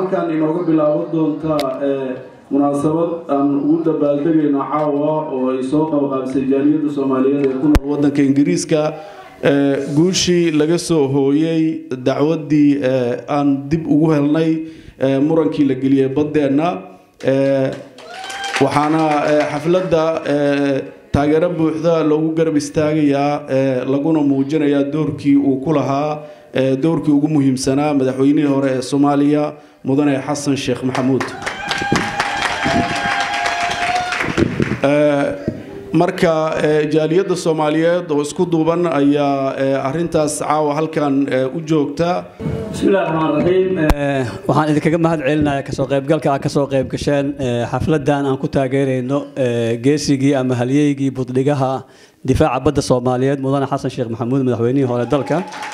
halkan inooga bilaaban doontaa munaasabad aan ugu dabaaldegayno caawa oo ay soo qabqaabisay jaaliyadda soomaaliyeed ee ku nool waddanka ingiriiska guushii laga soo hooyey dacwaddii aan dib ugu helnay murankii la geliyey baddeenna waxaana xafladda taageero buuxda loogu garab istaagayaa laguna muujinayaa doorkii uu ku lahaa doorkii ugu muhiimsanaa madaxweynihii hore ee soomaaliya mudane xasan sheekh maxamuud marka jaaliyadda soomaaliyeed oo isku duuban ayaa arintaas caawa halkan u joogta bismillahi raxmaan raxiim waxaan idinkaga mahad celinayaa kasoo qaybgalka aad kasoo qayb gasheen xafladan aan ku taageerayno geesigii ama halyeygii buddhigaha difaaca badda soomaaliyeed mudane xasan sheekh maxamuud madaxweynihii hore dalka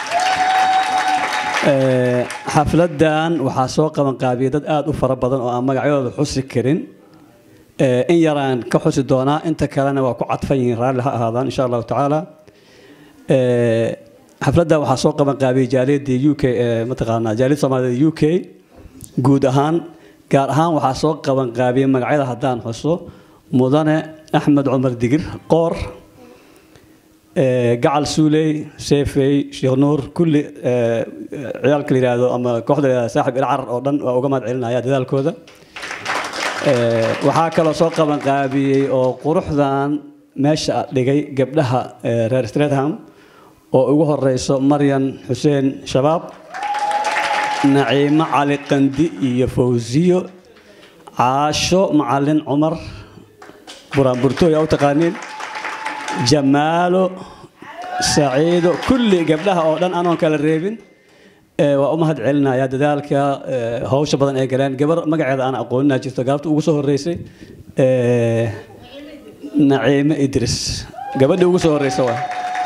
xafladan waxaa soo qabanqaabiyay dad aada u fara badan oo aan magacyadooda xusi karin in yaraan ka xusi doonaa inta kalena waa ku cadfan yihiin raalli ha ahaadaan insha allahu tacaala xafladda waxaa soo qaban qaabiyey jaaliyadda u k mataqaanaa jaaliyadda soomaaliyed u k guud ahaan gaar ahaan waxaa soo qaban qaabiyey magacyada haddaan xuso mudane axmed cumar digir qoor gacal suuley seefey sheekh nuur kulli ciyaalka la yihahdo ama kooxda la yihahdo saaxib ilcarar oo dhan waa uga mahad celinaya dadaalkooda waxaa kaloo soo qaban qaabiyey oo quruxdan meesha dhigay gabdhaha reer stretham oo ugu horeyso maryan xuseen shabaab naciimo cali qandi iyo fawsiyo caasho macalin cumar buraanburtooy aa u taqaaniin jamaalo saciido kulli gabdhaha oo dhan anoon kala reebin waa u mahad celinaya dadaalka hawsha badan ee galeen gabar magaceeda aan aqoonina jirto gaabta ugu soo horeysay naciime idris gabadhii ugu soo horeysa waa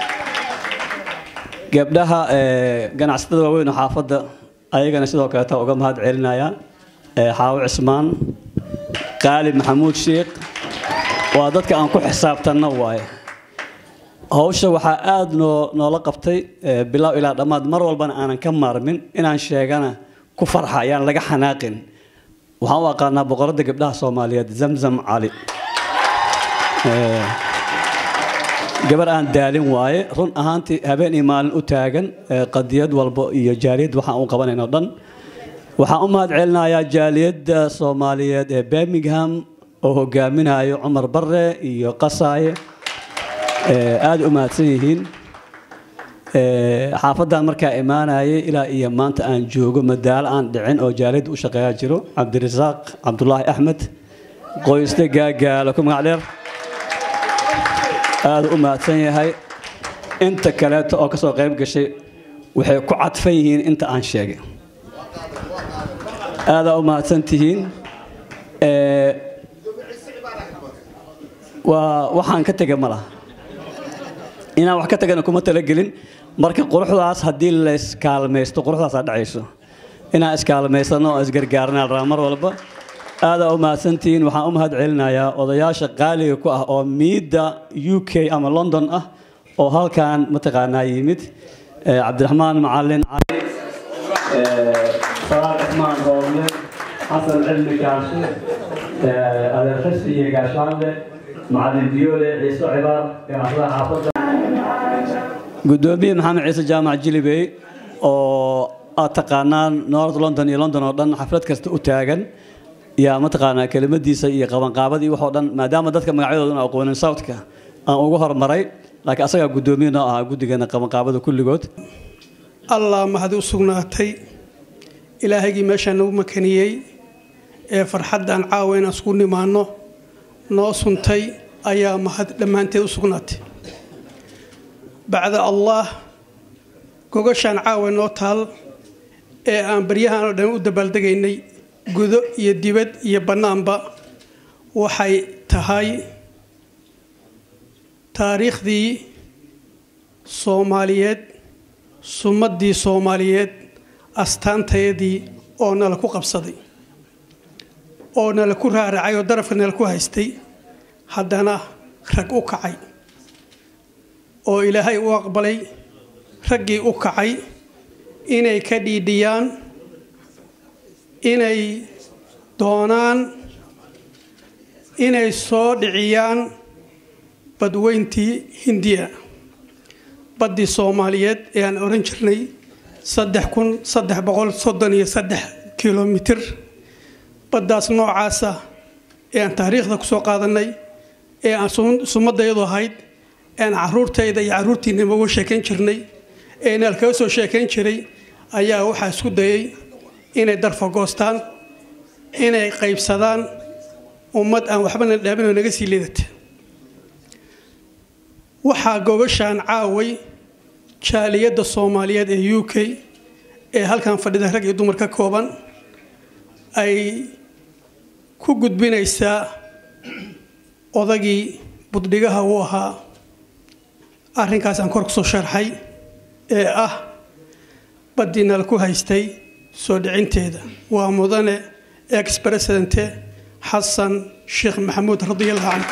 gabdhaha ganacsatada waaweyn oo xaafadda ayagana sidoo kaleeta uga mahad celinaya xaawo cismaan qaalib maxamuud sheekh waa dadka aan ku xisaabtanno waaye hawsha waxaa aada noo noola qabtay bilow ilaa dhammaad mar walbana aanan ka maarmin inaan sheegana ku farxa ayaan laga xanaaqin waxaan u aqaanaa boqoradda gabdhaha soomaaliyeed zamzam cali gabar aan daalin waaye run ahaantii habeen iyo maalin u taagan qadiyad walbo iyo jaaliyad waxaan u qabanayno dhan waxaan u mahad celinayaa jaaliyadda soomaaliyeed ee birmingham oo hogaaminayo cumar barre iyo qasaaye aada u mahadsan yihiin xaafaddan markaa imaanayay ilaa iyo maanta aan joogo madaalo aan dhicin oo jaaliyadda u shaqeeyaa jiro cabdirasaaq cabdulaahi axmed qoysle gaagaalo ku magac dheer aada u mahadsan yahay inta kaleeto oo kasoo qayb gashay waxay ku cadfan yihiin inta aan sheegay aadaa u mahadsan tihiin waa waxaan ka tegay ma laha inaan wax ka tagana kuma talagelin marka quruxdaas haddii la iskaalmaysto quruxdaasaa dhacayso inaan iskaalmaysano oo isgargaarnaa rabaa mar walba aadaa u mahadsantihiin waxaan u mahad celinayaa odayaasha qaaliga ku ah oo miidda u k ama london ah oo halkan mataqaanaa yimid cabdiraxmaan macalin cali salaad cismaan roobne xasan cilmi gaashe adeer xisi iyo gaashaanle macalin biyoole ciise cibaar ganacsada xaafadda gudoomiye maxamed ciise jaamac jilibey oo aad taqaanaan north london iyo london oo dhan xaflad kasta u taagan yaa mataqaanaa kelimadiisa iyo qabanqaabadii waxoo dhan maadaama dadka magacyadoodan aqoonin southka aan ugu hormaray laakiin asagaa guddoomiye noo ahaa guddigeena qabanqaabada kulligood allah mahad u sugnaatay ilaahaygii meeshaa nagu makaniyey ee farxaddan caawa inaan isku nimaanno noo suntay ayaa mahad dhammaanteed u sugnaatay bacda allah gogashaan caawa noo taal ee aan baryahan oo dhan u dabaaldegaynay gudo iyo dibad iyo bannaanba waxay tahay taariikhdii soomaaliyeed sumaddii soomaaliyeed astaantayadii oo nala ku qabsaday oo nala ku raaracay oo darafka nala ku haystay haddana rag u kacay oo ilaahay u aqbalay raggii u kacay inay ka dhiidhiyaan inay doonaan inay soo dhiciyaan badweyntii hindiya baddii soomaaliyeed ee aan oran jirnay saddex kun saddex boqol soddon iyo saddex kilomitir baddaas noocaasa ee aan taariikhda kusoo qaadanay ee aan sumadayadu ahayd ean caruurtayda iyo caruurtiinaba uga sheekayn jirnay ee naal kaga soo sheekayn jiray ayaa waxaa isku dayay inay darfagoostaan inay qaybsadaan ummad aan waxbana dhaaminoo naga sii liidata waxaa gogashaan caaway jaaliyadda soomaaliyeed ee u k ee halkan fadhida rag iyo dumar ka kooban ay ku gudbinaysaa odagii buddhigaha uu ahaa arrinkaas aan kor kusoo sharxay ee ah baddiinal ku haystay soo dhicinteeda waa mudane ex presidente xasan sheekh maxamuud radiallahu canhu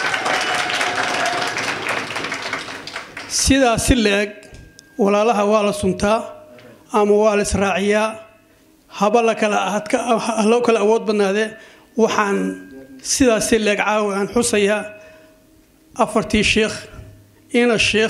sidaas si la-eg walaalaha waa la suntaa ama waa la israaciyaa haba la kala loo kala awood badnaadee waxaan sidaas si la-eg caawi aan xusayaa afartii sheekh ina sheekh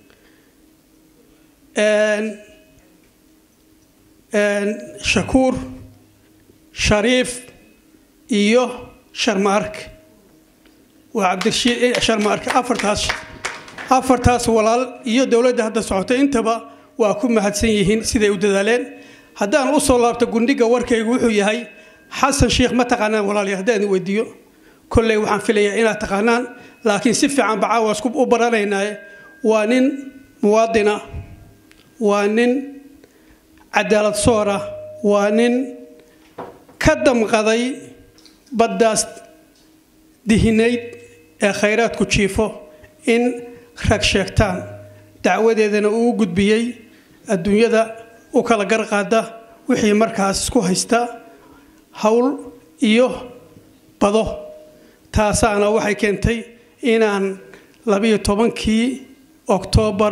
shakuur shariif iyo sharmaark waa cabdirashiid sharmaark afartaas afartaas walaal iyo dowladda hadda socotay intaba waa ku mahadsan yihiin siday u dadaaleen haddaan usoo laabto gundhiga warkaygu wuxuu yahay xasan sheikh ma taqaanaan walaaliya haddaan weydiiyo kolley waxaan filayaa inaad taqaanaan laakiin si fiican bacaawa isku u baranaynaaye waa nin muwaadina waa nin cadaalad soora waa nin ka damqaday baddaas dihinayd ee khayraadku jiifo in rag sheegtaan dacwadeedana uu u gudbiyey adduunyada u kala garqaada wixii markaas isku haysta howl iyo bado taasaana waxay keentay inaan labiyo tobankii oktoobar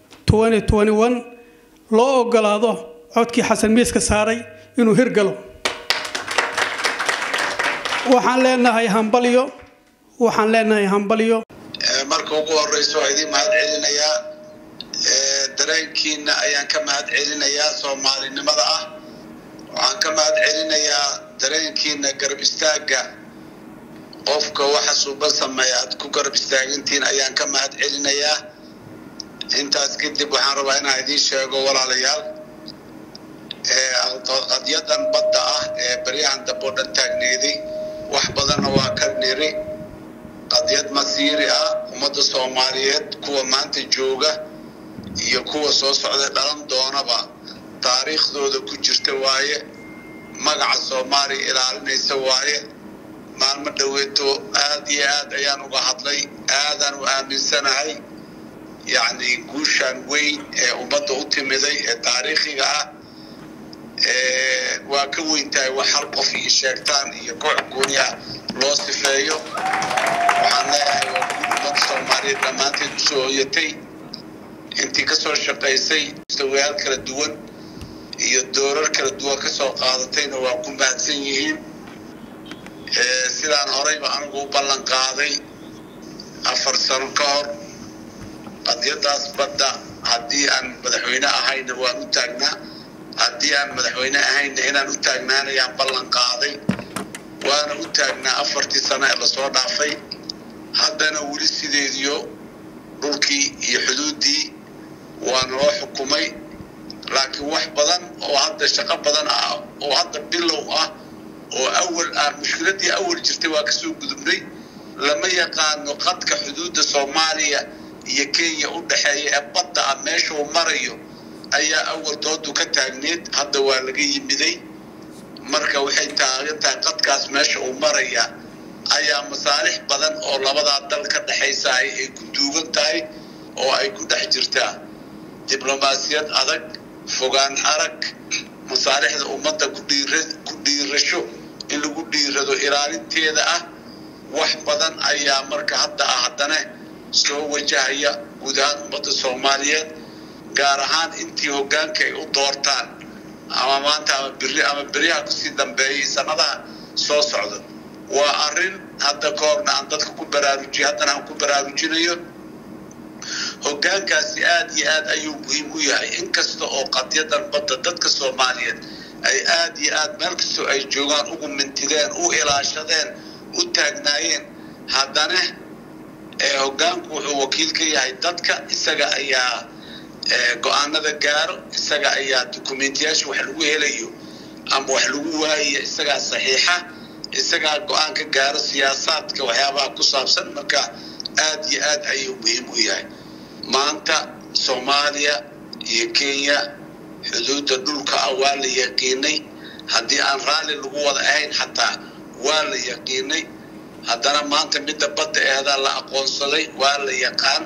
loo ogolaado codkii xasan miiska saaray inuu hirgalo waxaan leenahay hambalyo waxaan leenahay hambalyo marka ugu horeysa waa idiin mahad celinayaa dareenkiina ayaan ka mahad celinayaa soomaalinimada ah waxaan ka mahad celinayaa dareenkiina garab istaagga qofka waxa suuba sameeya aad ku garab istaagintiin ayaan ka mahad celinayaa intaas kadib waxaan rabaa inaan idiin sheego walaalayaal qadyadan badda ah ee baryahan dambe oo dhan taagneeday wax badanna waa ka niri qadyad masiiri ah ummadda soomaaliyeed kuwa maanta jooga iyo kuwa soo socda dhalan doonaba taariikhdooda ku jirta waaye magaca soomaaliya ilaalinaysa waaye maalmo dhoweeto aad iyo aad ayaan uga hadlay aadaan u aaminsanahay yacni guushaan weyn ee ummadda u timiday ee taariikhiga ah waa ka weyn tahay wax hal qof iyo sheegtaan iyo koox gooni ah loo sifeeyo waxaan leeyahay waa guud ummadda soomaaliyeed dhammaanteed usoo hoyatay intii ka soo shaqaysay mustawayaal kala duwan iyo doorar kala duwan ka soo qaadatayna waa ku mahadsan yihiin sidaan horeyba anigu u ballan qaaday afar sano ka hor qadyadaas badda haddii aan madaxweyne ahayna waan u taagnaa haddii aan madaxweyne ahayna inaan u taagnaanayaan ballan qaaday waana u taagnaa afartii sano ee lasoo dhaafay haddana weli sideediyo dhulkii iyo xuduuddii waa naloo xukumay laakiin wax badan oo hadda shaqo badan ah oo hadda bilow ah oo awal aan mushkiladdii awal jirtay waa kasoo gudubnay lama yaqaano qadka xuduudda soomaaliya iyo kenya u dhexeeya ee badda ah meeshuu marayo ayaa awal doodu ka taagneed hadda waa laga yimiday marka waxay taagan tahay qadkaas meesha uu maraya ayaa masaalix badan oo labadaa dal ka dhexaysahay ay ku duugan tahay oo ay ku dhex jirtaa diblomaasiyad adag fogaan arag masaalixda ummadda ku dhiirasho in lagu dhiirado ilaalinteeda ah wax badan ayaa marka hadda ah haddana soo wajahaya guud ahaan ummadda soomaaliyeed gaar ahaan intii hoggaanka ay u doortaan ama maanta ama biri ama beriyaha kusii dambeeyay sanadaha soo socda waa arrin hadda ka horna aan dadka ku baraarujiyo haddana aan ku baraarujinayo hoggaankaasi aad iyo aad ayuu muhiim u yahay inkasta oo qadyadan badda dadka soomaaliyeed ay aad iyo aad meel kastoo ay joogaan ugu mintideen u ilaashadeen u taagnaayeen haddana hoggaanku wuxuu wakiil ka yahay dadka isaga ayaa go-aanada gaaro isaga ayaa dukumentiyaasha wax lagu helayo ama wax lagu waayayo isagaa saxiixa isagaa go-aan ka gaaro siyaasaadka waxyaabaha ku saabsan marka aad iyo aad ayuu muhiim u yahay maanta soomaaliya iyo kenya xuduudda dhulka ah waa la yaqiinay haddii aan raalli lagu wada ahayn xataa waa la yaqiinay haddana maanta midda badda eedaa la aqoonsaday waa la yaqaan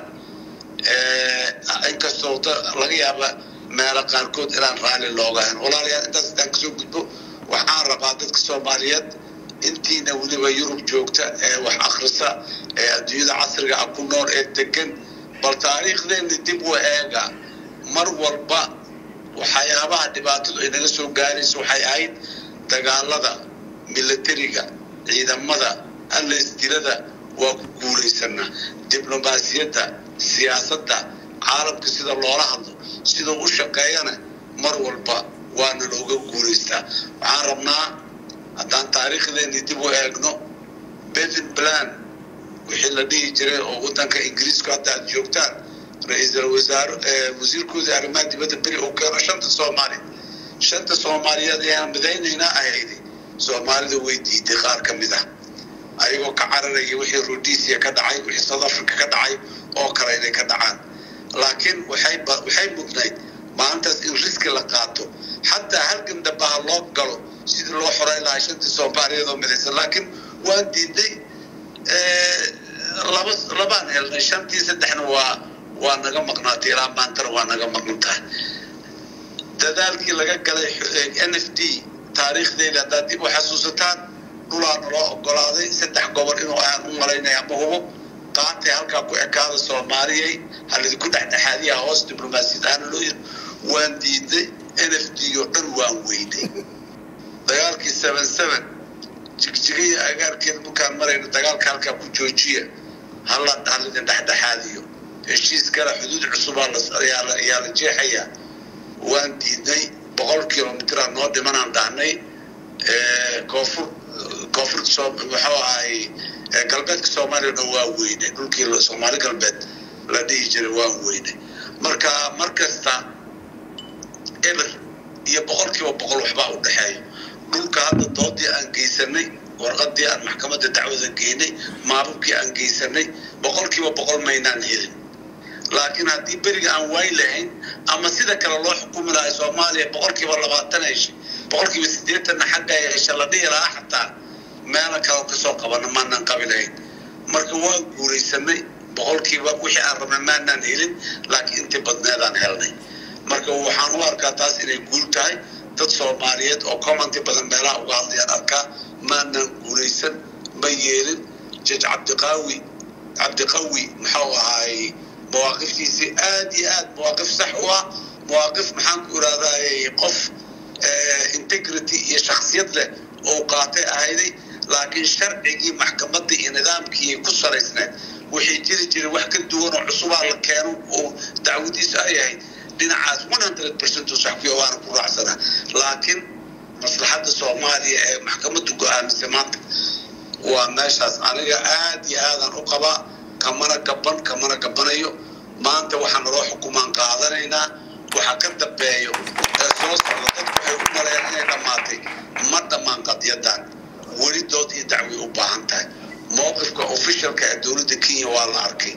inkastoo laga yaaba meelo qaarkood inaan raalli looga ahayn walaalayaal intaas intaan kasoo gudbo waxaan rabaa dadka soomaaliyeed intiina weliba yurub joogta ee wax akhrisa ee adduunyada casriga ah ku nool ee degan bal taariikhdeena dib u eega mar walba waxyaabaha dhibaatadu ay naga soo gaarayso waxay ahayd dagaalada milatariga ciidamada allaysdilada waa ku guulaysanaa diblomaasiyadda siyaasadda caalamka sida loola hadlo sidoo u shaqeeyana mar walba waana looga guulaystaa waxaan rabnaa haddaan taariikhdeeni dib u eegno bevin plan wixii la dhihi jiray oo waddanka ingiriisku hadda aad joogtaan ra-iisul wasaare wasiirkooda arrimaha dibadda beri oo keeno shanta soomaaliya shanta soomaaliyeed ayaan midaynaynaa ahaydi soomaalida way diiday qaar ka mid ah ayagoo ka cararaya wixii rhodesia ka dhacay wixii south africa ka dhacay oo kale inay ka dhacaan laakiin waxay waxay mudnayd maalintaas in riski la qaato xataa halgan dambaha loo galo sidii loo xoreyn lahaa shantii soomaaliyeed oo midaysan laakiin waan diiday laba labaan helnay shantii saddexna waa waa naga maqnaatay ilaa maantana waa naga maqan tahay dadaalkii laga galay n f d taariikhdeeda haddaad dib u xasuusataan dhulaa naloo ogolaaday saddex gobol inuu aan u malaynaya ma hubo qaatay halkaa ku ekaada soomaaliyay halidinku dhexdhexaadiyaha hoos diblomaasiyad ahaana loo yiri waan diiday n f d oo dhan waan weynay dagaalkii seven seven jigjigaya agaarkeeda markaan marayno dagaalka halkaa ku joojiya hala halidin dhexdhexaadiyo heshiis kale xuduud cusubaa ayaa la jeexayaa waan diidnay boqol kilomitraa noo dhimanaan dhahnay koonfur koonfurta muxuu ahay galbeedka soomaaliya dhan waa weynay dhulkii soomaali galbeed la dhihi jiray waan weynay marka mar kasta eber iyo boqol kiiba boqol waxbaa u dhexeeya dhulka hadda doodii aan geysanay warqadii aan maxkamadda dacwada geynay maababkii aan geysanay boqol kiiba boqol maynaan helin laakiin haddii beriga aan waay lahayn ama sida kale loo xukumi lahay soomaaliya boqol kiiba labaatan heshay boqol kiiba siddeetanna xagga hesha la dhihi lahaa xataa meela kale kasoo qabana maanaan qabi lahayn marka waan guulaysanay boqolkiiba wixii aan rabnay maanaan helin laakiin intii badneedaan helnay marka waxaan u arkaa taas inay guul tahay dad soomaaliyeed oo commenti badan meelaha uga hadlayaan arkaa maanaan guulaysan ma yeelin jej cabdiqaawi cabdiqawi muxuu ahaay mawaaqiftiisii aad iyo aad mawaaqif sax u ah mawaaqif maxaan ku irahdaa qof integrity iyo shaksiyad leh oo qaatay ahayday laakiin sharcigii maxkamadda iyo nidaamkii ku salaysneed wixii jiri jiray wax ka duwan oo cusubaa la keeno oo dacwadiisu ay ahayd dhinacaas one hundred percent oo saxfiya waana ku raacsanaa laakiin maslaxadda soomaaliya ee maxkamaddu go-aamisay maanta waa meeshaas aniga aad iyo aadaan u qabaa kamana gaban kamana gabanayo maanta waxaa naloo xukumaan qaadanaynaa waxa ka dambeeyo ee soo socda dadku waxay u maleeyaan inay dhammaatay ma dhammaan qadyadan weli dood iyo dacway u baahan tahay mowqifka officialka ee dowladda kenya waa la arkay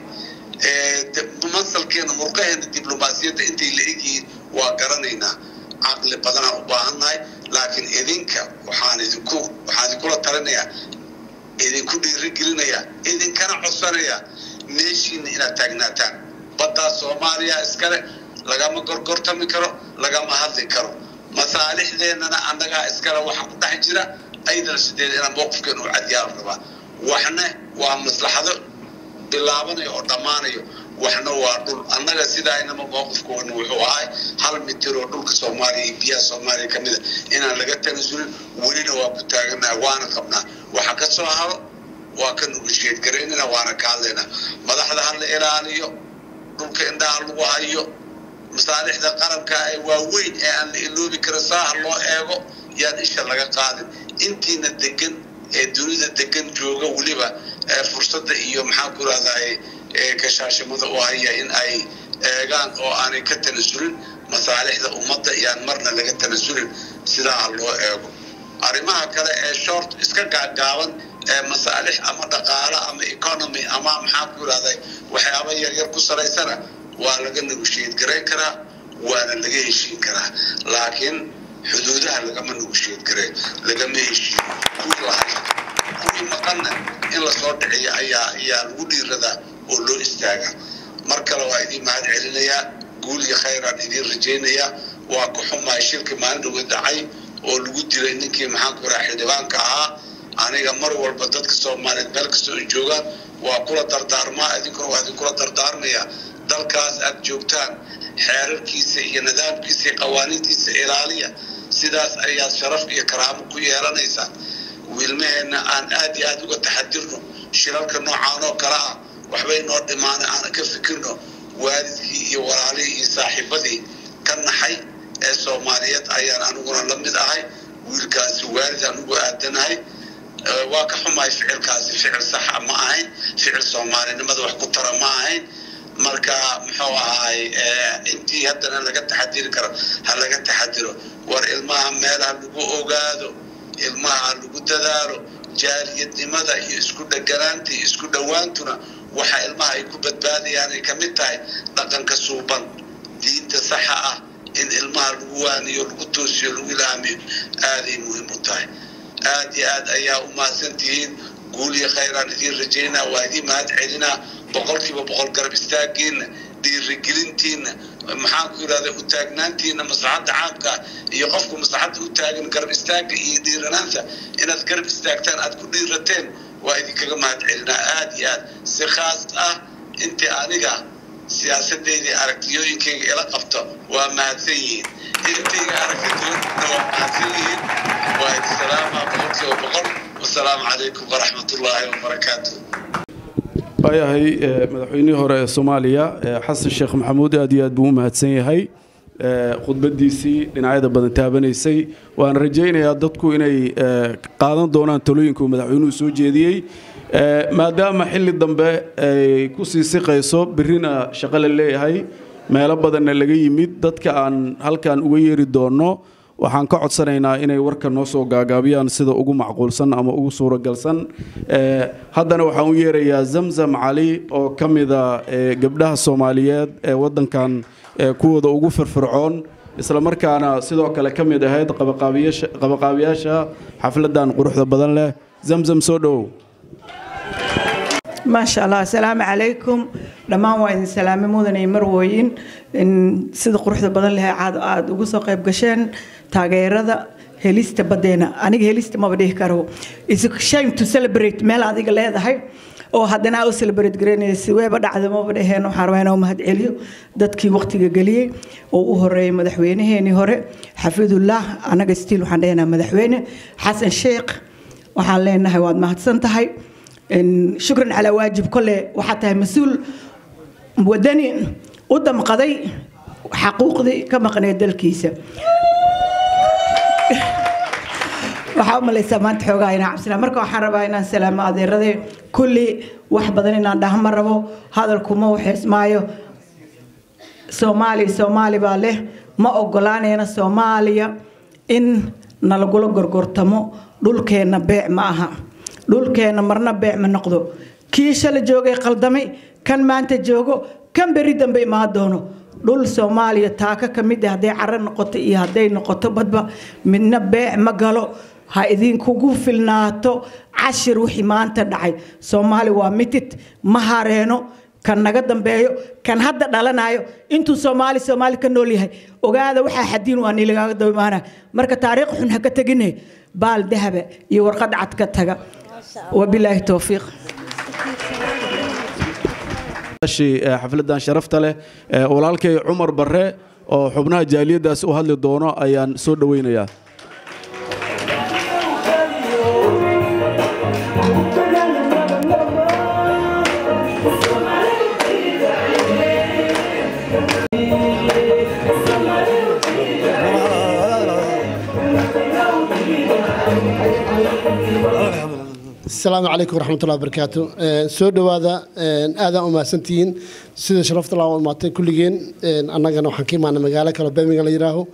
masalkeena murqaheena diblomaasiyadda intay la egyihiin waa garanaynaa caqli badanaan u baahannahay laakiin idinka waxaan idinku waxaan idinkula talinayaa idinku dhiirigelinayaa idinkana codsanayaa meeshiina inaad taagnaataan baddaa soomaaliya iskale lagama gorgortami karo lagama hadli karo masaalixdeennana annagaa iskale waxa ku dhex jira aydan sideed inaan mowqifkeena u cadiyaan rabaa waxna waa maslaxado bilaabanayo oo dhammaanayo waxna waa dhul annaga sidaynama mowqifkoona wuxuu ahay hal mitir oo dhulka soomaaliya iyo biyaha soomaaliya ka mida inaan laga tanasulin welina waa ku taaganaha waana qabnaa waxa ka soo haro waa ka nugasheed garaynana waana ka hadlaynaa madaxda ha la ilaaliyo dhulka indhaha lagu hayo masaalixda qaranka ee waaweyn ee aan la iloobi kara saaha loo eego yaan isha laga qaadin intiina degan ee dunida degan jooga weliba fursadda iyo maxaan ku rahdaay kashaashimada u haya in ay eegaan oo aanay ka tanasulin masaalixda ummadda yaan marna laga tanasulin sidaa ha loo eego arrimaha kale ee short iska gaagaaban ee masaalix ama dhaqaalo ama economy ama maxaan ku rahday waxyaaba yaryar ku salaysana waa laga negotiate garayn karaa waana laga heshiin karaa laakiin xuduudaha lagama negotiate garayn lagama heshiin kuwii lahay kuwii maqanna in lasoo dhiciyo ayaa ayaa lagu dhiiradaa oo loo istaagaa mar kale waa idiin mahad celinayaa guul iyo khayraan idiin rajaynayaa waa ku xumaay shirka maalin dhawe dhacay oo lagu dilay ninkii maxaan ku raha xildhibaanka ahaa aniga mar walba dadka soomaaliyeed meel kastoo ay joogaan waa kula dardaarmaa idinkuna waa idinkula dardaarmaya dalkaas aad joogtaan xeerarkiisa iyo nidaamkiisa iyo qawaaniintiisa ilaaliya sidaas ayaad sharaf iyo karaamo ku yeelanaysaa wiilmaheenna aan aad iyo aad uga taxadirno shirarka noocaan oo kale ah waxbay noo dhimaana aan ka fikirno waalidkii iyo walaalihii iyo saaxiibadii ka naxay ee soomaaliyeed ayaan aniguna la mid ahay wiilkaasi waalid anugu aadanahay waa ka xumahay ficilkaasi ficil saxa ma ahayn ficil soomaalinimada wax ku tara ma ahayn marka muxuu ahaay intii haddana laga taxadiri karo ha laga taxadiro war ilmaha meelaha lagu ogaado ilmaha lagu dadaalo jaaliyadnimada iyo isku dheganaanta iyo isku dhowaantuna waxa ilmaha ay ku badbaadayaan ay ka mid tahay dhaqanka suuban diinta saxa ah in ilmaha lagu waaniyo lagu toosiyo lagu ilaamiyo aaday muhiim u tahay aad iyo aad ayaa u mahadsan tihiin guul iyo khayraan idiin rajaynaa waa idiin mahad celinaa boqolkiiba boqol garab istaagiinna dhiirigelintiinna maxaan ku yidhahda u taagnaantiinna maslaxadda caamka iyo qofku maslaxadda u taagan garab istaagga iyo dhiiranaanta inaad garab istaagtaan aad ku dhiirateen waa idinkaga mahad celinaa aad iyo aad si khaas ah intii aniga siyaasadeydii aragtiyooyinkayga ila qabto waa mahadsan yihiin intayga aragtidoodna waa mahadsan yihiin waa idi salaamaa boqolkiiba boqol wasalaamu calaykum waraxmat ullaahi wabarakaatu waayahay madaxweynihii hore ee soomaaliya xasan sheekh maxamuud aad iyo aad buu u mahadsan yahay khudbadiisii dhinacyada badan taabanaysay waan rajaynayaa dadku inay qaadan doonaan talooyinka uu madaxweynuhu soo jeediyey maadaama xilli dambe ay ku sii siqayso birrina shaqo la leeyahay meelo badanna laga yimid dadka aan halkan uga yeeri doonno waxaan ka codsanaynaa inay warka noo soo gaagaabiyaan sida ugu macquulsan ama ugu suuragalsan haddana waxaan u yeerayaa zamzam cali oo ka mida gabdhaha soomaaliyeed ee waddankan kuwooda ugu firfircoon isla markaana sidoo kale ka mid ahayd qabaqaabiyaasha xafladdan quruxda badan leh zamzam soo dhowow maasha allah asalaamu calaykum dhammaan waa idin salaame mudanay marwooyin sida quruxda badan leh caad aada ugu soo qayb gasheen taageerada helista badeena aniga helista maba dhihi karo is shame to celebrate meel adiga leedahay oo haddana aa u celebrate garaynaysa weeba dhacda maba dhaheen waxaan rabaa inaan u mahad celiyo dadkii waqtiga geliyey oo u horeeyay madaxweynaheenii hore xafidullah anaga stiil waxaan dhehnaa madaxweyne xasan sheekh waxaan leenahay waad mahadsan tahay shukran calaa waajib kole waxaa tahay mas-uul wadani u damqaday xaquuqdii ka maqneed dalkiisa waxaa u malaysaa maanta xoogaa inaan cabsina marka waxaan rabaa inaan salaamo adeerade kulli wax badan inaan dhahma rabo hadalkuma waxeesmaayo soomaaliya soomaali baa leh ma ogolaanayna soomaaliya in nalagula gorgortamo dhulkeenna beec ma aha dhulkeenna marna beec ma noqdo kii shala joogay qaldamay kan maanta joogo kan berri dambe imaan doono dhul soomaaliya taaka ka mid ah hadday caro noqoto iyo hadday noqoto badba midna beec ma galo ha idinkugu filnaato cashir wixii maanta dhacay soomaali waa mitid ma hareeno kan naga dambeeyo kan hadda dhalanayo intuu soomaali soomaali ka nool yahay ogaada waxaa xadiin waa nilagaaga daba imaana marka taariikh xun ha ka tegine baal dahaba iyo warqad cad ka taga wabilaahi towfiiq xafladan sharafta leh walaalkay cumar barre oo xubnaha jaaliyaddaas u hadli doono ayaan soo dhoweynayaa asalaamu calaykum waraxmatullahi wabarakaatu soo dhowaada aadaan u mahadsantihiin sida sharafta laa imaatay kulligeen annagana waxaan ka imaana magaalo kale birmingham la yidhaaho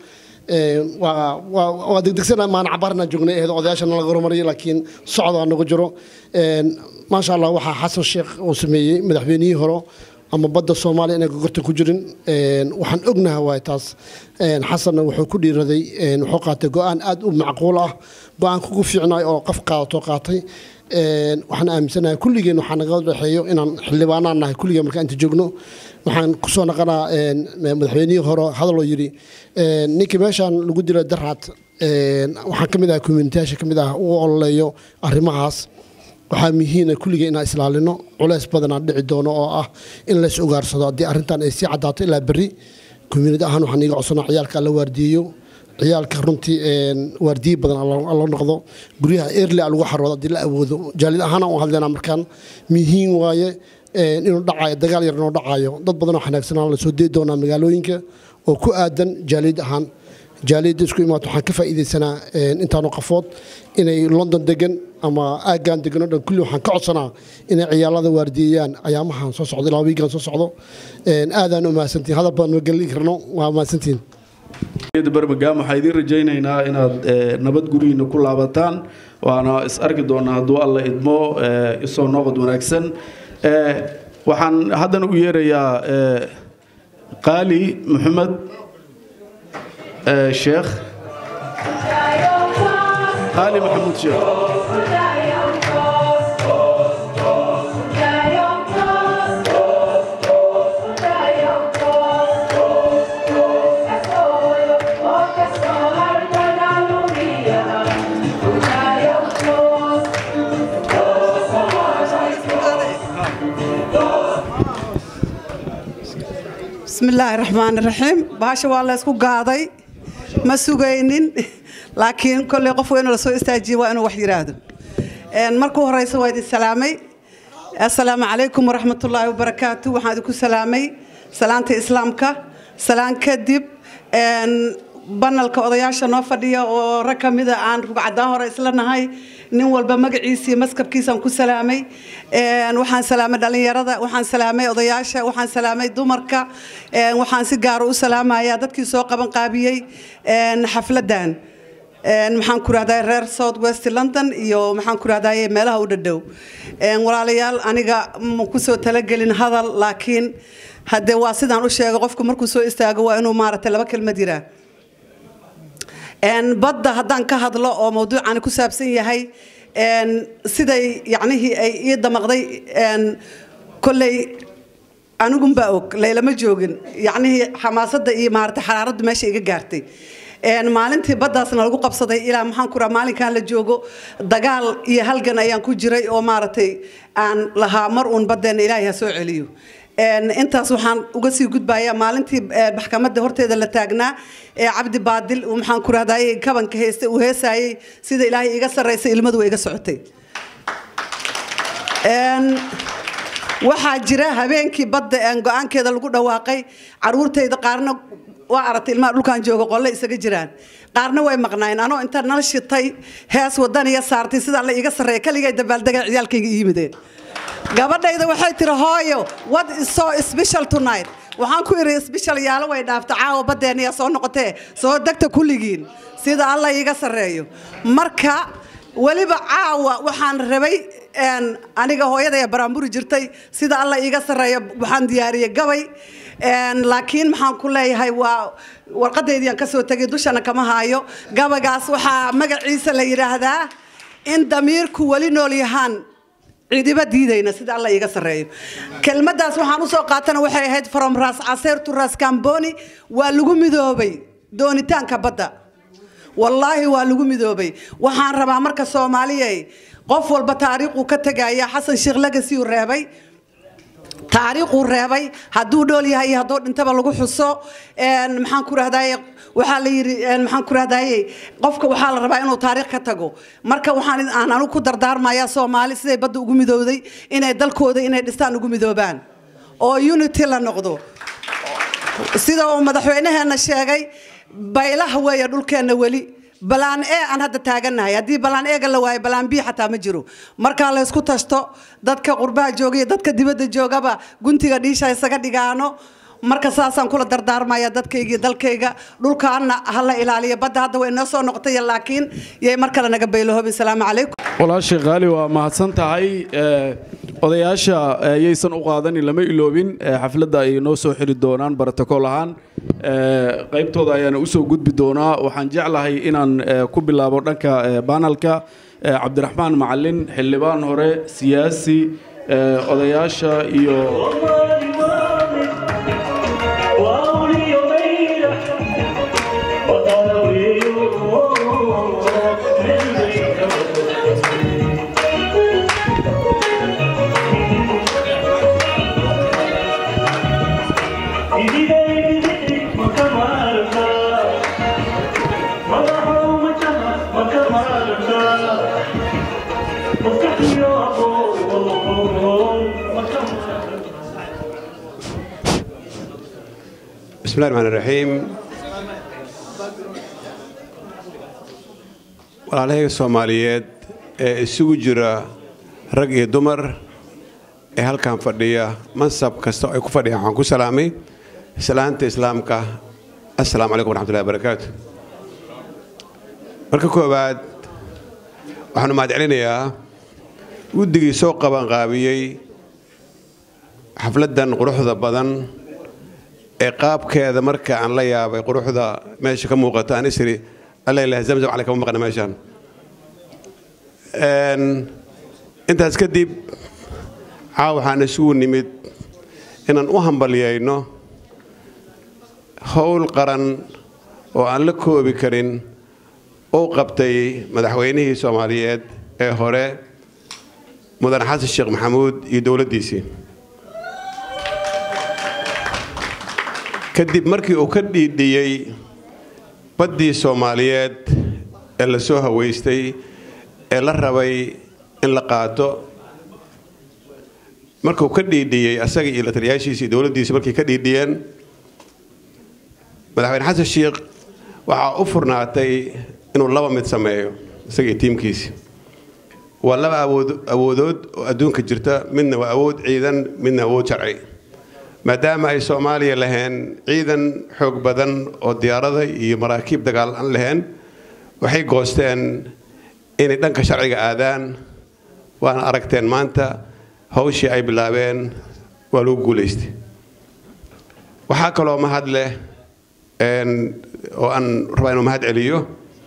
waa degdegsana maan cabaarna joognay ahayd odayaashana laga horumariyay laakiin socdaa nagu jiro maasha allah waxaa xasan sheekh uu sameeyey madaxweynihii hore ama badda soomaaliya inay gogorta ku jirin waxaan ognaha waay taas xasanna wuxuu ku dhiiraday wuxuu qaatay go-aan aad u macquul ah go-aan kugu fiicnay oo qof qaadato qaatay waxaan aaminsanahay kulligeen waxaa naga dhexeeyo inaan xildhibaanaan nahay kulligeen markaan inta joogno waxaan kusoo naqanaa madaxweynihii hore hadaloo yidhi ninkii meeshaan lagu dilo daraad waxaan ka mid ah communitayaasha ka mid ah u ololeeyo arrimahaas waxaa muhiina kulligeen inaan islaalino culeys badanaa dhici doono oo ah in lays ogaarsado haddii arrintan ay sii caddaato ilaa berri community ahaan waxaan iiga codsanaa ciyaalka la waardiyeyo ciyaalka runtii waardiye badan la noqdo guryaha erle lagu xaroodo haddii la awoodo jaalid ahaan u hadlaynaa markaan muhiim waaye inuu dhacayo dagaal yar inuu dhacayo dad badan oo xanaagsanaa lasoo dee doonaa magaalooyinka oo ku aadan jaaliyad ahaan jaaliyadda isku imaato waxaan ka faa'iidaysanaa intaanu qafood inay london degan ama aaggan degan oo dhan kulli waxaan ka codsanaa inay ciyaalada waardiyeeyaan ayaamahan soo socdo ilaa wiigan soo socdo aadaan u mahadsantihin hadal badan ma gelin karno waa mahadsantihin barmagaam waxaa idiin rajaynaynaa inaad nabad gurihiina ku laabataan waana is arki doonaa hadduu alla idmo isoo noqod wanaagsan waxaan haddana u yeerayaa qaali maxamed sheekh qaali maxamuud sheekh بسم الله الرحمن الرحيم باشا والله اسكو قاضي ما سوغينين لكن كل قف وين لسو استاجي وانا وحي يراهدو ان markuu horeysa waa idin salaamay assalaamu calaykum waraxmat ullaahi wabarakaatu waxaan idinku salaamay salaanta islaamka salaan kadib banalka odayaasha noo fadhiya oo rag ka mida aan rugcadaa hore isla nahay nin walba magaciisa iyo maskabkiisaan ku salaamay waxaan salaamay dhallinyarada waxaan salaamay odayaasha waxaan salaamay dumarka waxaan si gaara u salaamayaa dadkii soo qaban qaabiyey xafladan maxaan ku rahdaa reer south west london iyo maxaan ku rahdaa meelaha u dhadhow walaalayaal aniga ma kusoo talagelin hadal laakiin haddee waa sidaan u sheegay qofku markuu soo istaago waa inuu maaragtay laba kelmad yiraa badda haddaan ka hadlo oo mawduucani ku saabsan yahay siday yacnihii ay ii damaqday kolley anigunbaa og laylama joogin yacnihii xamaasadda iyo maaragtay xaraaraddu meesha iga gaartay maalintii baddaasna lagu qabsaday ilaa maxaan ku raha maalinkan la joogo dagaal iyo halgan ayaan ku jiray oo maaragtay aan lahaa mar uun baddeena ilaahay ha soo celiyo intaas waxaan uga sii gudbayaa maalintii maxkamadda horteeda la taagnaa ee cabdi baadil maxaan ku rahdaa kabanka heeste uu heesaayey sida ilaahay iga sarreysay ilmadu way iga socotay waxaa jira habeenkii badda go-aankeeda lagu dhawaaqay caruurtayda qaarna waa aragtay ilmaha dhulkan jooga qolle isaga jiraan qaarna way maqnaayeen anoo inta nala shitay hees wadaniya saartay sida alla iga sarreeya kaligay dabaaldega ciyaalkayga yimideen gabadhayda waxay tiri hooyo what is so special tonight waxaan ku iri special yaalo way dhaafta caawa baddeeniya soo noqotee soo degta kulligiin sida alla iiga sarreeyo marka weliba caawa waxaan rabay aniga hooyadaya baraamburi jirtay sida alla iiga sarreeyo waxaan diyaariyey gabay laakiin maxaan ku leeyahay waa warqadaydiiaan kasoo tegay dushana kama haayo gabaygaas waxaa magaciisa la yidhaahdaa in damiirku weli nool yahaan ciidiba diidayna sida alla iiga sarreeyo kelmaddaas waxaan usoo qaatana waxay ahayd from ras caseer to ras camboni waa lagu midoobay doonitaanka badda wallaahi waa lagu midoobay waxaan rabaa marka soomaaliyay qof walba taariikhuu ka tegaya xasan sheekh lagasiu reebay taariikhuu reebay hadduu dhool yahay iyo hadduu dhintaba lagu xuso een, maxaan ku rahdaye waxaa la yidhi een, maxaan ku rahdaye qofka waxaa la rabaa inuu taariikh ka tago marka waxaan aan anigu ku dardaarmayaa soomaali siday badda ugu midowday inay dalkooda inay dhistaan ugu midoobaan oo unity la noqdo sida uu madaxweynaheena sheegay baylaha weeye dhulkeenna weli balaan e aan hadda taagannahay haddii balaan eega la waayo balaan b xataa ma jiro markaa la ysku tashto dadka qurbaha jooga iyo dadka dibadda joogaba guntiga dhiisha isaga dhigaano marka saasaan kula dardaarmaya dadkayga iyo dalkayga dhulkaana hala ilaaliyo badda hadda way noo soo noqotay laakiin yay mar kale naga baylahoobin salaamu calaykum walaashay qaali waa mahadsan tahay ee, odayaasha ee, yaysan u qaadanin lama iloobin ee, xafladda ay noo soo xiri doonaan barotokool ahaan ee, qaybtooda ayaana usoo gudbi doonaa waxaan jeclahay inaan ee, ku bilaabo dhanka ee, baanalka ee, cabdiraxmaan macalin xildhibaan hore siyaasi ee, odayaasha iyo بسم الله الرحمن الرحيم walaalahayga soomaaliyeed ee isugu jira rag iyo dumar ee halkan fadhiya mansab kasta oo ay ku fadhiyaan waxaan ku salaamay salaanta islaamka assalaamu calaykum waraxmatullahi wabarakaatu marka koowaad waxaanu mahadcelinayaa guddigii soo qabanqaabiyey xafladdan quruxda badan ee qaabkeeda marka aan la yaabay quruxda meesha ka muuqata aan isiri alla ilaah zamzam cali kama maqna meeshaan Een, intaas kadib caawa waxaan isugu nimid inaan u hambalyayno howl qaran oo aan la koobi karin uu qabtay madaxweynihii soomaaliyeed ee hore mudan xasan sheekh maxamuud iyo dowladdiisii kadib markii uu ka dhiidhiyey baddii soomaaliyeed ee la soo haweystay ee la rabay in la qaato markuu ka dhiidhiyey asaga iyo lataliyaashiisa iyo dowladdiisa markay ka dhiidhiyeen madaxweyne xasan sheekh waxaa u furnaatay inuu laba mid sameeyo isaga iyo tiimkiisi waa laba awood awoodood oo adduunka jirta midna waa awood ciidan midna awood sharci maadaama ay soomaaliya lahayn ciidan xoog badan oo diyaarada iyo maraakiib dagaal aan lahayn waxay goosteen inay dhanka sharciga aadaan waana aragteen maanta hawshii ay bilaabeen waa lagu guulaystay waxaa kaloo mahad leh een, oo aan rabaa inuu mahad celiyo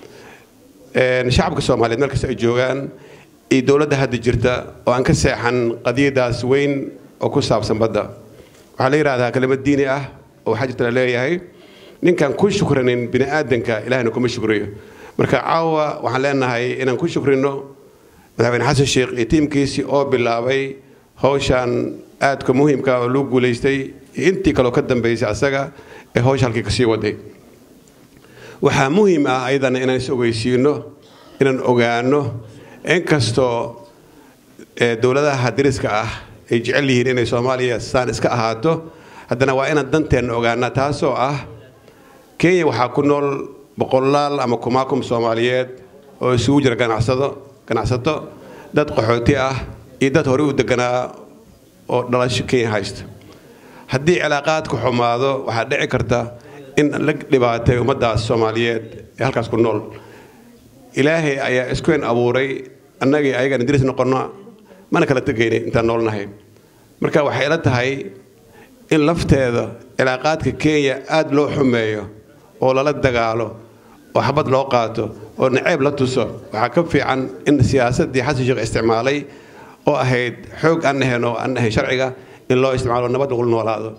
een, shacabka soomaaliyeed meel kasta ay joogaan iyo dowladda hadda jirta oo aan ka seexan qadiyadaas weyn oo ku saabsan badda waxaa la yidhahdaa kelimad diini ah oo waxaa jirta la leeyahay ninkaan ku shukranin bini aadanka ilahna kuma shukriyo marka caawa waxaan leenahay inaan ku shukrino madaxweyne xasan sheekh iyo tiimkiisii oo bilaabay hawshan aadka muhiimka oo lagu guulaystay iyo intii kaloo ka dambaysay asaga ee hawsha halkii kasii waday waxaa muhiim ah ayadana inaan is ogeysiino inaan ogaano inkastoo ee dowladaha dariska ah ay jecel yihiin inay soomaaliya saan iska ahaato haddana waa inaan danteenna ogaana taasoo ah kenya waxaa ku nool boqolaal ama kumaakum soomaaliyeed oo isugu jira ganacsado ganacsato dad qaxooti ah iyo dad horey u deganaa oo dhalasho kenya haysta haddii cilaaqaadku xumaado waxaa dhici karta in la dhibaatay ummaddaas soomaaliyeed ee halkaas ku nool ilaahay ayaa iskuwen abuuray annagii ayagaan diris noqonna mana kala tegaynay intaan noolnahay marka waxay ila tahay in lafteeda cilaaqaadka kenya aada loo xumeeyo oo lala dagaalo oo xabad loo qaato oo naceeb la tuso waxaa ka fiican in siyaasaddii xasan sheekh isticmaalay oo ahayd xoog aan ahayn oo aan ahayn sharciga in loo isticmaalo nabad lagu noolaado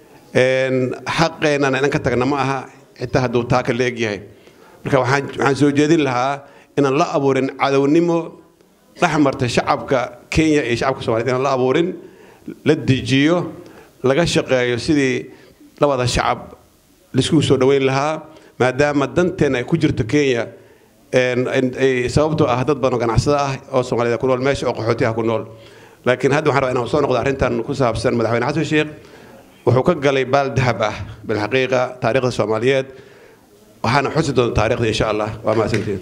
xaqeennana inan ka tagna ma aha xitaa hadduu taa ka leegyahay marka waxaan waxaan soo jeedin lahaa inaan la abuurin cadownimo dhex marta shacabka kenya iyo shacabka soomaliyeed inaan la abuurin la dejiyo laga shaqeeyo sidii labada shacab laiskugu soo dhoweyn lahaa maadaama danteena ay ku jirto kenya sababtoo ah dad badan oo ganacsada ah oo soomaalida ku nool meesha oo qaxootiha ku nool laakiin hadda waxaan rabaa inaan soo noqdo arrintan ku saabsan madaxweyne xasan sheekh wuxuu ka galay baal dahab ah bilxaqiiqa taariikhda soomaaliyeed waxaana xusi doonta taariikhda insha allah waa mahadsantiin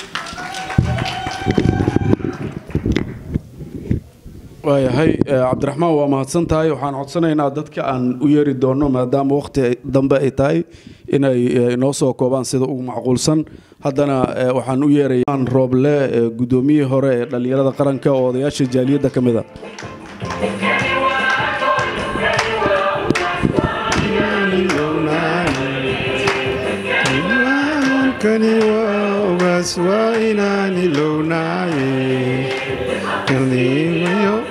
waayahay cabdiraxmaan waa mahadsan tahay waxaan codsanaynaa dadka aan u yeeri doono maadaama waqti dambe ay tahay inay inoo soo koobaan sida ugu macquulsan haddana waxaan u yeerayaa rooble guddoomiyihii hore ee dhallinyarada qaranka oo odayaasha jaaliyadda ka mid a kani waa ogaas waa inaan ilownaaye qarnimayo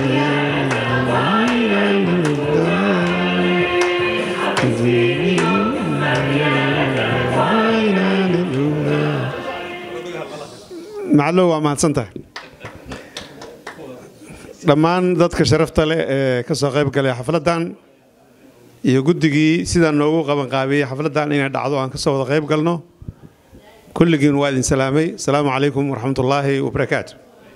macallow waa mahadsan tahay dhammaan dadka sharafta leh ee ka soo qayb galay xafladdan iyo guddigii sidaa noogu qabanqaabiyey xafladdan inay dhacdo aan ka soo wada qayb galno kulligiin waa idin salaamay asalaamu calaykum waraxmatullaahi wabarakaatu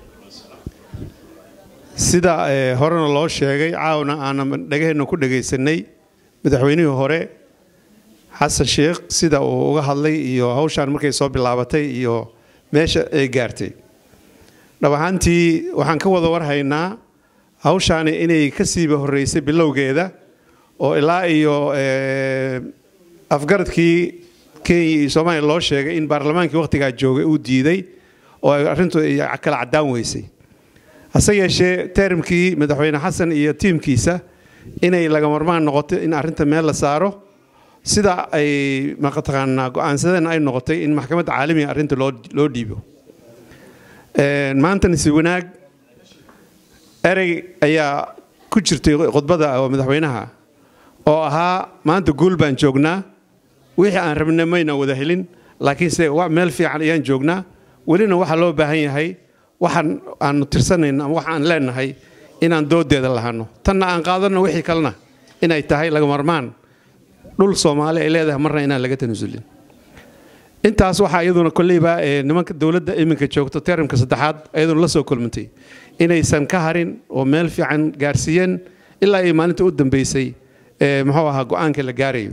sida horena loo sheegay caawna aanan dhagaheenna ku dhagaysanay madaxweynihii hore xasan sheekh sida uu uga hadlay iyo hawshaan markay soo bilaabatay iyo meesha ay gaartay dhab ahaantii waxaan ka wada warhaynaa hawshaani inay ka siiba horreysay bilowgeeda oo ilaa iyo afgaradkii kenya iyo soomaaliya loo sheegay in baarlamaankii wakhtigaa joogay uu diiday oo ay arrintu kala caddaan weysay hase yeeshee terimkii madaxweyne xasan iyo tiimkiisa inay lagamarmaan noqoto in arrinta meel la saaro sida ay mataqaanaa go-aansadeen ay noqotay in maxkamadda caalamiga arrinta loo loo dhiibo maantana si wanaag erey ayaa ku jirtay khudbada oo madaxweynaha oo ahaa maanta guul baan joognaa wixii aan rabna mayna wada helin laakiinse meel fiican ayaan joognaa welina waxaa loo baahan yahay waxaan aanu tirsanayn ama wax aan leenahay inaan doodeeda lahano tanna aan qaadanno wixii kalena inay tahay lagamarmaan dhul soomaali ay leedahay marna inaan laga tanasulin intaas waxaa iyaduna kolleyba nimanka dowladda iminka joogto teramka saddexaad iyaduna la soo kulmantay inaysan ka harin oo meel fiican gaarsiiyeen ilaa ay maalinta u dambeysay muxuu ahaa go-aanka la gaarayo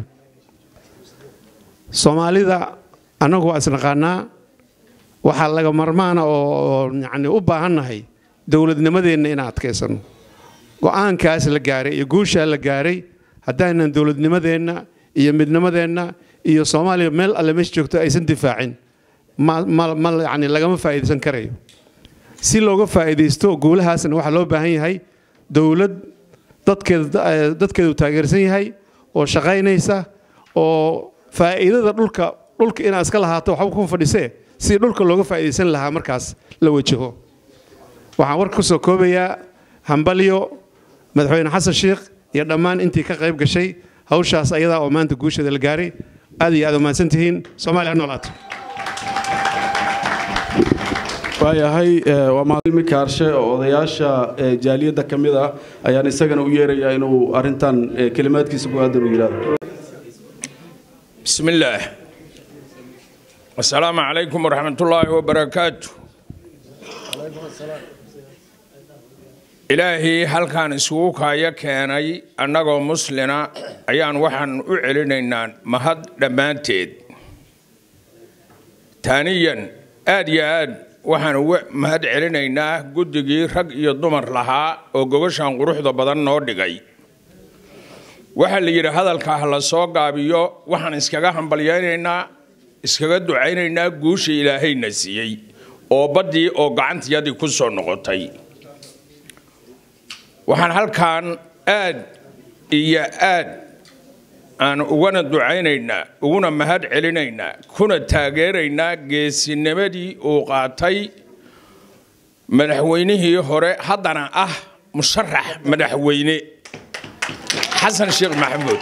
soomaalida annagu waa isnaqaanaa waxaa laga marmaana oo yani u baahannahay dowladnimadeenna inaan adkaysano go-aankaas la gaaray iyo guushaa la gaaray haddaanan dowladnimadeenna iyo midnimadeenna iyo soomaaliya meel alle meesha joogto aysan difaacin ma yani lagama faa'iidaysan karayo si looga faa'iidaysto guulahaasna waxaa loo baahan yahay dowlad dadkeeda dadkeedu taageersan yahay oo shaqaynaysa oo faa'iidada dhulka dhulka inaad iska lahaato waxba ku fadhisee si dhulka looga faa'iidaysan lahaa markaas la wajaho waxaan warka ku soo koobayaa hambalyo madaxweyne xasan sheekh iyo dhammaan intii ka qayb gashay hawshaas ayadaa oo maanta guusheeda la gaaray aad iyo aad umahadsan tihiin soomaaliya noolaato waayahay waa mahadilmi kaarshe oo odayaasha jaaliyadda ka mid ah ayaan isagana u yeerayaa inuu arrintan kelimaadkiisa ku aadan u yidhaahdo بسم الله السلام عليكم ورحمة الله وبركاته إلهي هل كان سووك يا كاني أنغو مسلنا أيان وحن أعلنينا مهد دمانتيد ثانيا آد يا آد waxaan mahad celinaynaa guddigii rag iyo dumar lahaa oo gogoshan quruxda badan noo dhigay waxaa la yidhi hadalka ha la soo gaabiyo waxaan iskaga hambalyaynaynaa iskaga ducaynaynaa guusha ilaahayna siiyey oo baddii oo gacantiyadii ku soo noqotay waxaan halkan aad iyo aad aan ugana ducaynaynaa uguna mahad celinaynaa kuna taageeraynaa geesinimadii uu qaatay madaxweynihii hore haddana ah musharax madaxweyne xasan sheekh maxamuud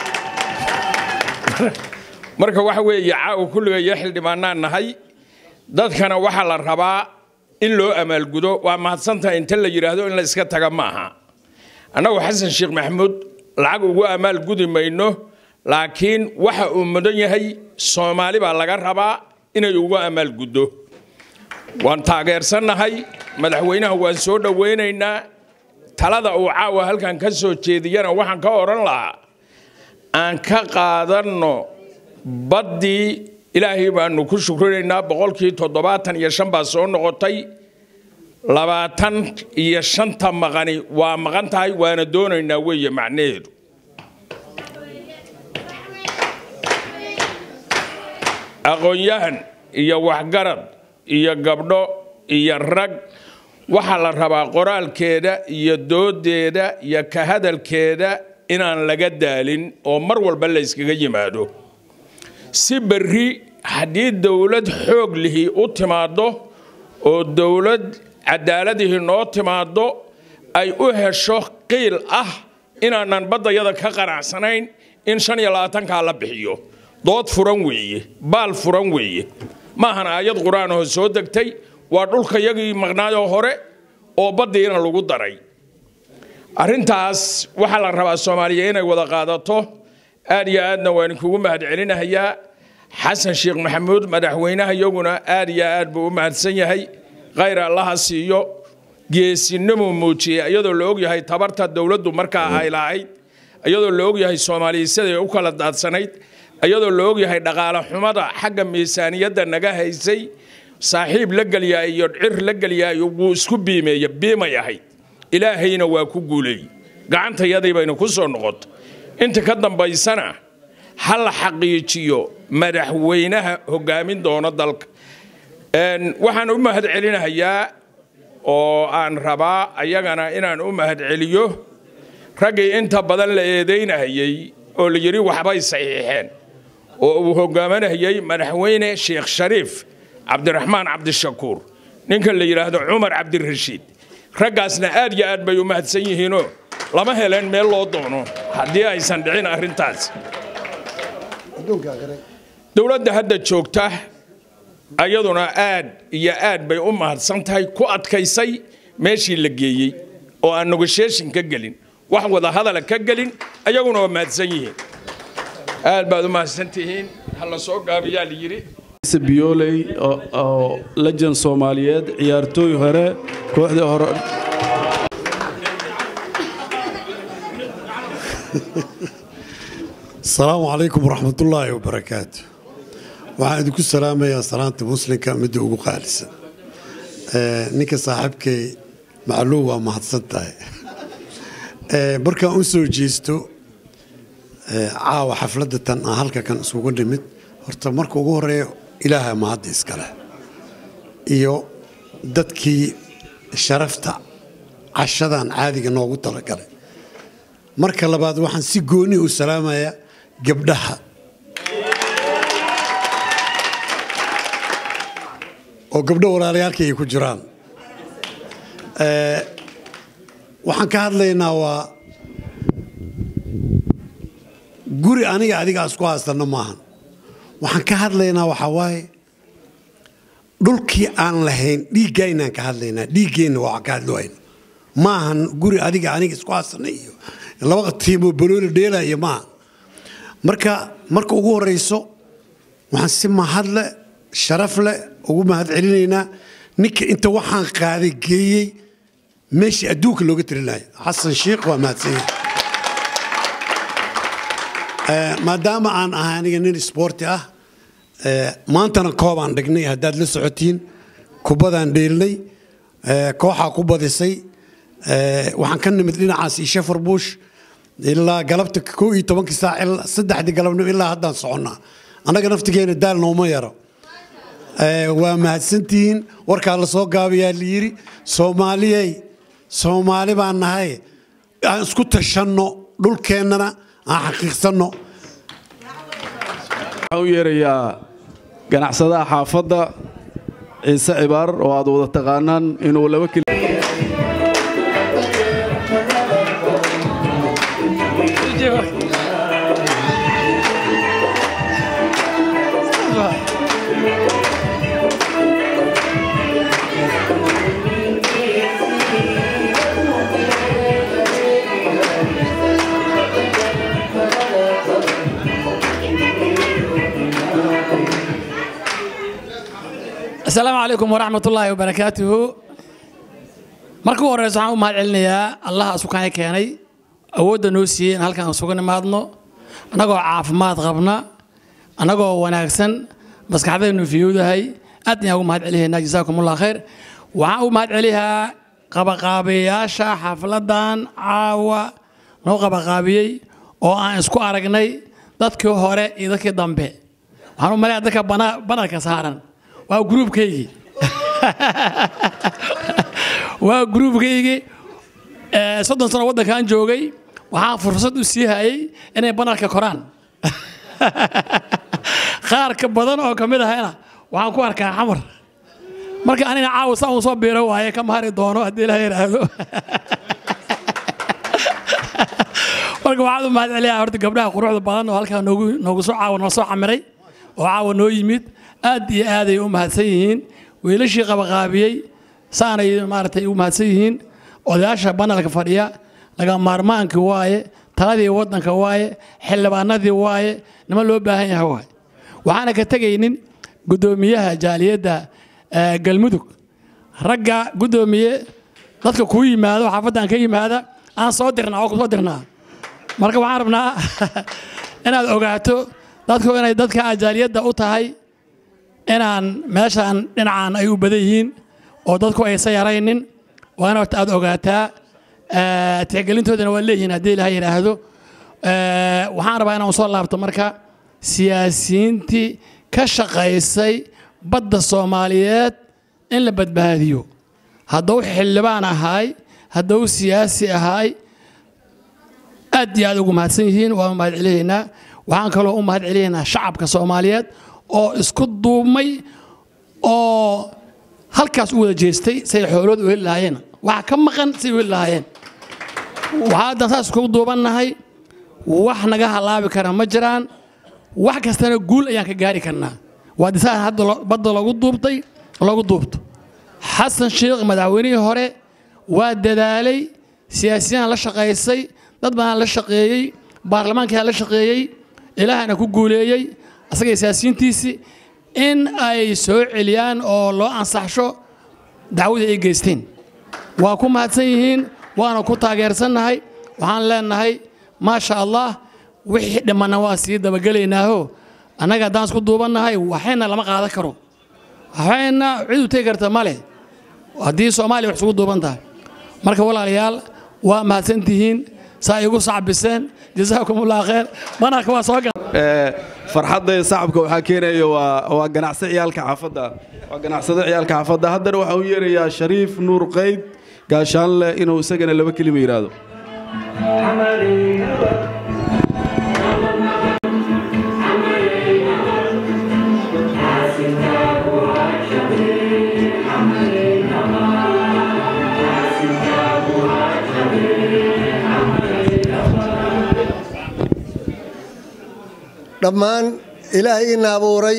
marka waxa weeye caawa kulligaya xildhibaanaan nahay dadkana waxaa la rabaa in loo amaalgudo waa mahadsantahay inta la yidhaahdo in la iska taga maaha annagu xasan sheekh maxamuud lacag ugu amaal gudi mayno laakiin waxa uu mudan yahay soomaali baa laga rabaa inay ugu amaal guddo waan taageersannahay madaxweynaha waan soo dhowaynaynaa talada uu caawa halkan ka soo jeediyana waxaan ka odhan lahaa aan ka qaadanno baddii ilaahay baanu ku shukrinaynaa boqolkii toddobaatan iyo shan baa soo noqotay labaatan iyo shanta maqani waa maqan tahay waana doonaynaa weeye macnaheedu aqoon-yahan iyo waxgarad iyo gabdho iyo rag waxaa la rabaa qoraalkeeda iyo doodeeda iyo ka hadalkeeda inaan laga daalin oo mar walba la yskaga yimaado si berri haddii dowlad xoog lihi u timaaddo oo dowlad cadaaladihii noo timaaddo ay u hesho qiil ah inaanan baddayada ka qanacsanayn in shan iyo labaatankaa la bixiyo dood furan weeye baal furan weeye maahan aayad qur-aanoo soo degtay waa dhulkayagii maqnaayoo hore oo baddiina lagu daray arrintaas waxaa la rabaa soomaaliya inay wada qaadato aad iyo aadna waan kugu mahadcelinahayaa xasan sheekh maxamuud madaxweynaha iyaguna aad iyo aad buu u mahadsan yahay khayr allaha siiyo geesinimuu muujiyey iyadoo la ogyahay tabarta dowladdu markaa ay lahayd iyadoo la ogyahay soomaaliya siday u kala daadsanayd iyadoo la ogyahay dhaqaale xumada xagga miisaaniyadda naga haysay saaxiib la gelyaa iyo cir la gelyaa wuu isku biimeeya biimay ahayd ilaahayna waa ku guuleey gacantayadii bayna ku soo noqoto inta ka dambaysana ha la xaqiijiyo madaxweynaha hogaamin doona dalka waxaan u mahadcelinahayaa oo aan rabaa ayagana inaan u mahadceliyo raggii inta badan la eedaynahayey oo la yidhi waxbay saxiixeen oo uu hogaaminayay madaxweyne sheekh shariif cabdiraxmaan cabdishakuur ninka la yidhaahdo cumar cabdirashiid raggaasna aad iyo aad bay u mahadsan yihiinoo lama heleen meel loo doono haddii aysan dhicin arrintaas dowladda hadda joogta ayaduna aad iyo aad bay u mahadsan tahay ku adkaysay meeshii la geeyey oo aan negotiation ka gelin wax wada hadala ka gelin ayaguna waa mahadsan yihiin aad baad u mahadsan tihiin ha la soo gaabiyaa la yidhi biyooley oo lejan soomaaliyeed ciyaartooy hore kooxdii hore asalaamu calaykum waraxmatullaahi wabarakaatu waxaan idinku salaamayaa salaanta muslimka midda ugu qaalisan ninka saaxiibkay macluum waa mahadsan tahay markaan u soo jeesto caawa xafladda tan aan halka kan isugu nimid horta marka ugu horeeya ilaaha mahadda iskale iyo dadkii sharafta cashadan caadiga noogu talagalay marka labaad waxaan si gooni u salaamayaa gabdhaha oo gabdho walaalayaalkii ay ku jiraan waxaan ka hadlaynaa waa guri aniga adiga isku haysano maahan waxaan ka hadlaynaa waxaa waaye dhulkii aan lahayn dhiiggaynaan ka hadlaynaa dhiiggeenna waa ka hadloohayna maahan guri adiga aniga isku haysana iyo laba tiimoo balooli dheela iyo maaha marka marka ugu horeyso waxaan si mahadle sharaf leh ugu mahad celinaynaa ninka inta waxaan qaaday geeyey meeshii adduunka looga tirinaya xasan sheikh waa mahadsanyahay maadaama aan ahay aniga nin isboorti ah maantana koobaan dhignay haddaad la socotiin kubadaan dheelnay kooxaa ku badisay waxaan ka nimid dhinacaas iyo shafar bush ilaa galabta koo iyo tobankii saac saddexdii galabnimo ilaa haddaan soconnaa annaga naftigeena daal nooma yaro waa mahadsantihiin warkaa la soo gaabayaa la yidhi soomaaliyey soomaali baan nahay aan isku tashanno dhulkeennana aan xaqiiqsanno waxaan u yeerayaa ganacsadaha xaafadda ciise cibaar oo aad wada taqaanaan inuu laba keli asalaamu calaykum waraxmat ullaahi wabarakaatuhu marka u horeysa waxaan u mahad celinayaa allaha isukaaya keenay awoodda noo siiyey in halkan isugu nimaadno annagoo caafimaad qabna annagoo wanaagsan maskaxdaynu fiyowdahay aad ayaan ugu mahad celihaynaa jasaakum allah khayr waxaan u mahad celihaa qabaqaabiyayaasha xafladan caawa noo qabaqaabiyey oo aan isku aragnay dadkii hore iyo dadkii dambe waxaan u maleeyaa dadka bana- banarka saaran waa gruubkaygii waa gruubkaygii ee, soddon sano waddankan joogay waxaan fursad u sii hayay inay banarka koraan qaar ka badan oo ka mid ahayna waxaan ku arkaa xamar marka anina caawa saa uu soo biiro waaye ka mahari doono haddii ilaha yidhaahdo marka waxaad u mahad celiyaa horta gabdhaha quruxda badan oo halkaa noogu noogu soo caawa noo soo camiray oo caawa noo yimid aad iyo aaday u mahadsan yihiin wiilashii qabaqaabiyey saanay maaragtay u mahadsan yihiin odayaasha banalka fadhiya laga maarmaankii waaye taladii waddanka waaye xildhibaanadii waaye nima loo baahan yahay waaye waxaana ka tegaynin guddoomiyaha jaaliyadda ee, galmudug ragga guddoomiye dadka kuu yimaado xaafaddan ka yimaada aan soo dirnaa oo ku soo dirnaa marka waxaan rabnaa inaad ogaato dadku inay dadka ajaaliyadda u tahay inaan meeshaan dhinacan ay u badan yihiin oo dadku aysan yaraynin waa in horta aad ogaataa Eh, tixgelintoodana waa leeyihiin haddii ilaha yidhaahdo Eh, waxaan rabaa inaan soo laabto marka siyaasiyiintii ka shaqaysay badda soomaaliyeed in la badbaadiyo hadduu xildhibaan ahaay hadduu siyaasi ahaay aad iyo aad ugu mahadsan yihiin waa u mahad celiyaynaa waxaan kaloo u mahad celiyaynaa shacabka soomaaliyeed oo isku duubmay oo halkaas u wada jeestay say xoolooda u heli lahaayeen waxa ka maqan say u heli lahaayeen waxaa haddan saas iskugu duubannahay wax naga halaabi kara ma jiraan wax kastana guul ayaan ka gaari karnaa waa disaan hadda lo- badda lagu duubtay lagu duubto xasan sheekh madaxweynihii hore waa dadaalay siyaasiyahan la shaqaysay dad badan la shaqeeyey baarlamaankaa la shaqeeyey ilaahana ku guuleeyey asagay siyaasiyiintiisii in ay soo celiyaan oo loo ansaxsho dacwadii ay geysteen waa ku mahadsan yihiin waana ku taageersannahay waxaan leenahay maasha allah wixii dhimanna waa sii dabagelaynaaho annaga haddaan isku duubannahay waxayna lama qaadan karo waxayna cid u tegi karta male haddii soomaaliya wax isugu duuban tahay marka walaalayaal waa mahadsantihiin saa igu sacbiseen jasaakum allah khayr banarka waa soo gal farxadda iyo sacabka waxaa keenaya waa waa ganacsi ciyaalka xaafadda waa ganacsado ciyaalka xaafadda haddana waxaa u yeerayaa shariif nuur qayd gaashaanle inuu isagana laba kelima yidhaahdo dhammaan ilaahay ina abuuray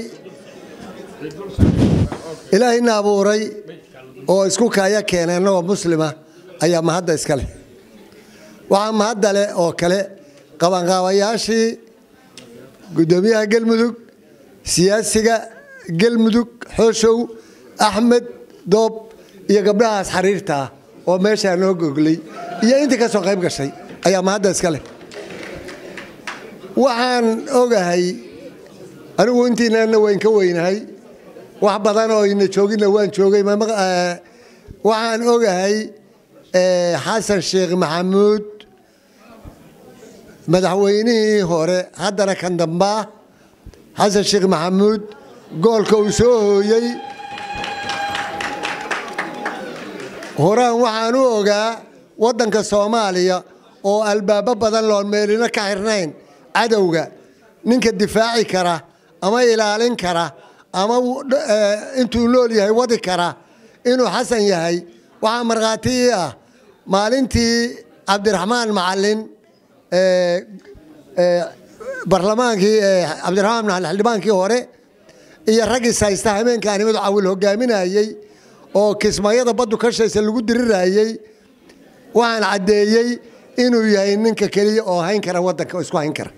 ilaahay ina abuuray oo isku kaaya keenay annagoo muslima ayaa mahadda iska leh waxaa mahadda leh oo kale qabanqaabayaashii guddoomiyaha galmudug siyaasiga galmudug xooshow axmed doob iyo gabdhahaas xariirta ah oo meeshaa noo goglay iyo intii ka soo qayb gashay ayaa mahadda iska leh waxaan ogahay anigu intiinana wayn ka weynahay wax badan oo ina jooginna waan joogay ma maq- eh, waxaan ogahay eh, xasan sheekh maxamuud madaxweynihii hore haddana kan dambaa xasan sheekh maxamuud goolka uu soo hooyey horaan waxaan u ogaa waddanka soomaaliya oo albaabo badan loon meelina ka xirnayn cadowga ninka difaaci kara ama ilaalin kara ama uu- eh, intuu nool yahay wadi kara inuu xasan yahay waxaa markhaati ii ah maalintii cabdiraxmaan macalin eh, eh, barlamaankii eh, cabdiraxmaan macalin xildhibaankii hore iyo raggiis haysta habeenka animadu cawil hogaaminayey oo kismayada baddu ka shaysa lagu dirirayey waxaan caddeeyey inuu yahay ninka keliya oo hayn kara waddanka oo isku hayn kara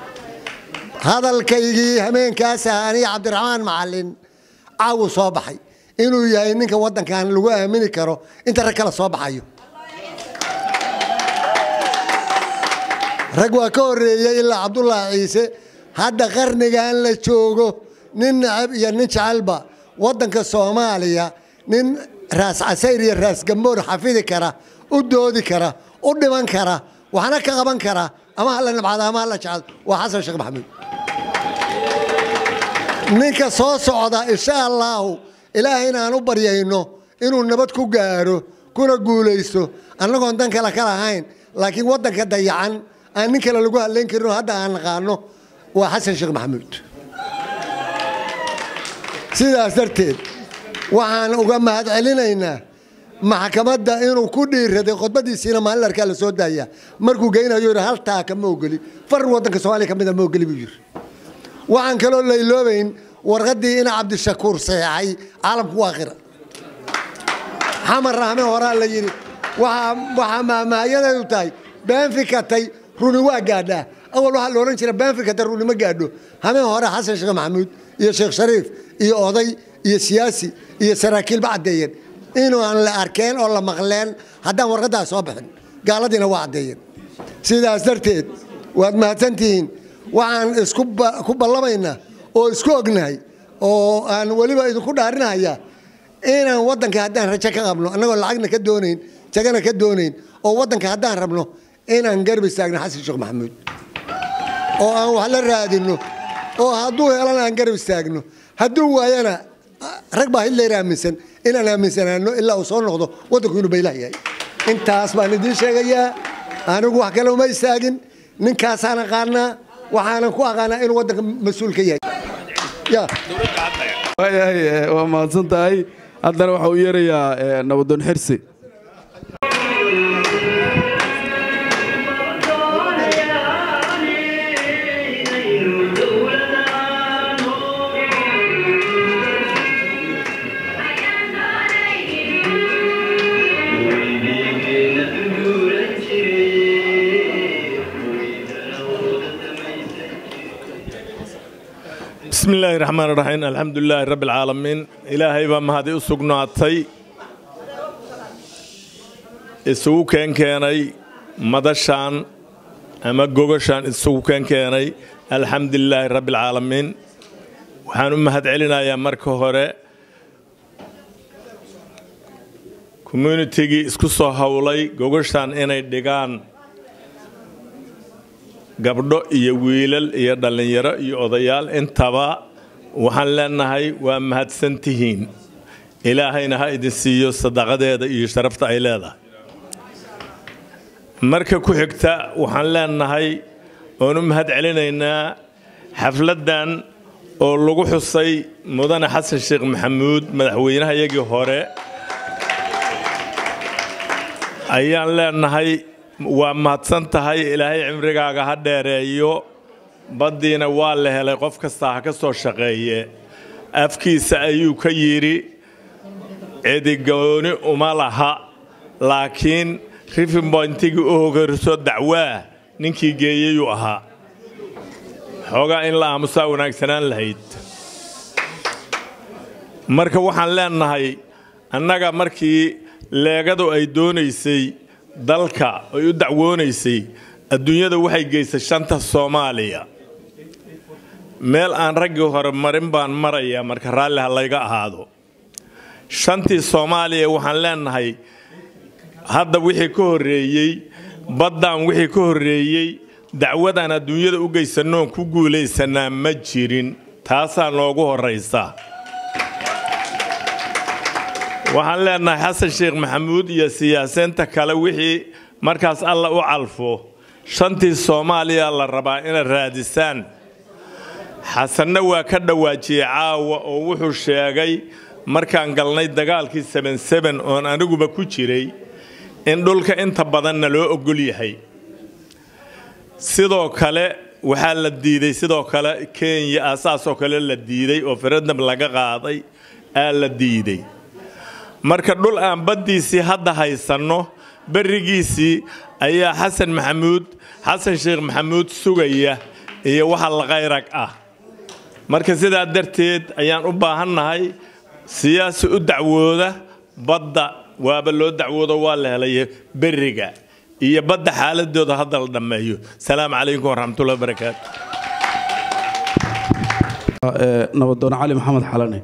hadalkaygii hameenkaas ah aniga cabdiraxmaan macalin caawu soo baxay inuu yahay ninka waddankan lagu aamini karo inta rag kala soo baxayo rag waa ka horreeyey ilaa cabdulaahi ciise hadda qarnigan la joogo nin nacab iyo nin jecelba waddanka soomaaliya nin raas casayr iyo raas gamboor xafidi kara u doodi kara u dhiman kara waxna ka qaban kara ama hala nabcado ama hala jecel waa xasan sheekh maxamuud ninka soo socda insha allaahu ilaahay inaan u baryayno inuu nabad ku gaaro kuna guulaysto annagoon dan kale ka lahayn laakiin waddanka dayacan aan nin kale lagu hadlayn karin oo hadda aan naqaano waa xasan sheekh maxamuud sidaas darteed waxaan uga mahad celinaynaa maxkamadda inuu ku dhiiraday khudbadiisiina maalin arkaa la soo daaya markuu geynayo yidhi haltaa kama ogoli far waddanka soomaaliya ka mida ma ogoli buu yidhi waxaan kaloo layloobayn warqaddii ina cabdishakuur saxeexay caalamku waa qira xamar rahme horaa la yidhi waxaa maahmaahayadeedu tahay been fikatay runi waa gaadhaa awal waxaa la odhan jira been fikatay runi ma gaadho hameen hore xasan sheekh maxamuud iyo sheekh shariif iyo oday iyo siyaasi iyo saraakiilba caddeeyeen inuu aan la arkeen oo la maqleen haddaan warqaddaas soo bixin gaaladiina waa caddeeyeen sidaas darteed waad mahadsantihiin waxaan isku ku ballamaynaa oo isku ognahay oo aan weliba idinku dhaarinahayaa inaan waddanka haddaan rajo ka qabno annagoo lacagna ka doonayn jagana ka doonayn oo waddanka haddaan rabno inaan garab istaagno xasan sheekh maxamuud oo aan wax la raadinno oo hadduu helana aan garab istaagno hadduu waayana rag baa hitler aaminsan inaan aaminsanaano ilaa uu soo noqdo waddanku inuu baylah yahay intaas baan idiin sheegayaa anigu wax kale uma istaagin ninkaasaan aqaanaa waxaanan ku aqaanaa inuu waddanka mas-uul ka yahay waayahay waa mahadsan tahay haddana waxa uu yeerayaa nabadoon xirsi بسم الله الرحمن الرحيم الحمد لله رب العالمين إلهي بما هذه أسقناتي isugu keen keenay madashaan ama gogashaan isugu keen keenay alxamdulilaahi rabbi alcaalamiin waxaan u mahad celinayaa marka hore communitigii isku soo howlay gogashaan inay dhigaan gabdho iyo wiilal iyo dhallinyaro iyo odayaal intaba waxaan leenahay waa mahadsantihiin ilaahayna ha idin siiyo sadaqadeeda iyo sharafta ay leedahay marka ku xigta waxaan leenahay oon u mahad celinaynaa xafladdan oo lagu xusay mudane xasan sheekh maxamuud madaxweynahayagii hore ayaan leenahay waa mahadsan tahay ilaahay cimrigaaga ha dheereeyo baddiina waa la helay qof kastaa ha ka soo shaqeeye afkiisa ayuu ka yidhi cidigooni uma laha laakiin rifimboyntigii u hogariso dacwaa ninkii geeyeyuu ahaa xoogaa in la aamusaa wanaagsanaan lahayd marka waxaan leenahay annaga markii leegadu ay doonaysay dalka ay u dacwoonaysay adduunyada waxay geysay shanta soomaaliya meel aan raggii hore marin baan marayaa marka raalli ha layga ahaado shantii soomaaliya waxaan leenahay hadda wixii ka horreeyey baddaan wixii ka horreeyey dacwadaan adduunyada u geysanoon ku guulaysanaa ma jirin taasaa noogu horraysa waxaan leenahay xasan sheekh maxamuud iyo siyaasiinta kale wixii markaas alla u calfo shantii soomaaliya la rabaa inaad raadisaan xasanna waa ka dhawaajiyey caawa oo wuxuu sheegay markaan galnay dagaalkii seben oon aniguba ku jiray in dhulka inta badanna loo ogol yahay sidoo kale waxaa la diiday sidoo kale kenya aasaasoo kale la diiday oo faradnam laga qaaday aa la diiday marka dhul aan baddiisii hadda haysanno berrigiisii ayaa xasan maxamuud xasan sheekh maxamuud sugaya iyo waxa laqayrag ah marka sidaa darteed ayaan u baahannahay siyaasi u dacwooda badda waaba loo dacwoodo waa la helay beriga iyo badda xaaladooda hadda la dhammeeyo salaamu calaykum waraxmatullahi wabarakaatu nabadoon cali maxamed xalane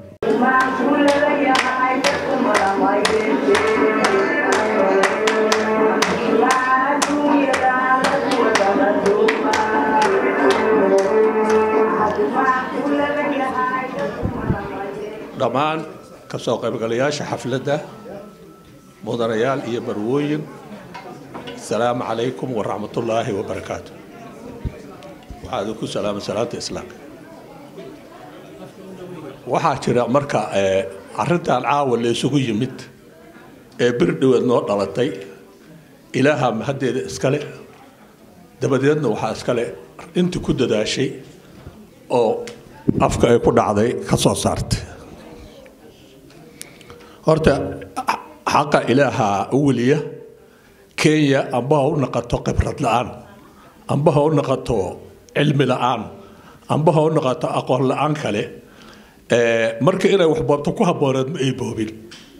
dhammaan ka soo qaybgalayaasha xafladda mudanayaal iyo barwooyin asalaamu calaykum waraxmatullaahi wabarakaatu waxaa idinku salaamay salaanta islaamka waxaa jira marka arrintan caawa la isugu yimid ee bir dhoweed noo dhalatay ilaaha mahaddeeda iskale dabadeedna waxaa iskale intii ku dadaashay oo afka ay ku dhacday ka soo saartay horta xaqa ilaaha u weliya kenya amba ha u naqato khibrad la-aan amba ha u naqato cilmi la-aan amba ha u naqato aqoon la-aan kale marka inay wax boobto ku habbooneed ma ay boobin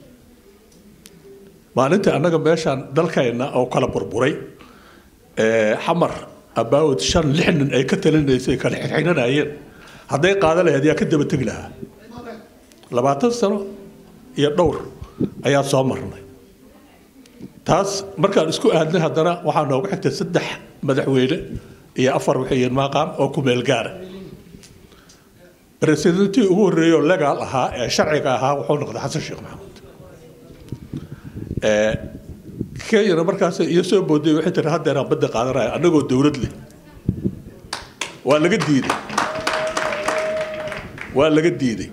maalintii annaga meeshaan dalkayna oo kala burburay xamar abaawad shan lix nin ay ka talinaysay kala xirxiranayeen hadday qaada lahayd yaa ka daba tegi lahaa labaatan sano iyo dhowr ayaa soo marnay taas markaan isku aadnay haddana waxaa noogu xigtay saddex madaxweyne iyo afar waxayen maaqaan oo ku meel gaara residentii ugu horreeyey oo legaal ahaa ee sharciga ahaa wuxuu noqday xasan sheekh maxamuud kenyana markaas iyo soo booday waxay tiri haddeeraan badda qaadanaya annagoo dowlad leh waa laga diiday waa laga diiday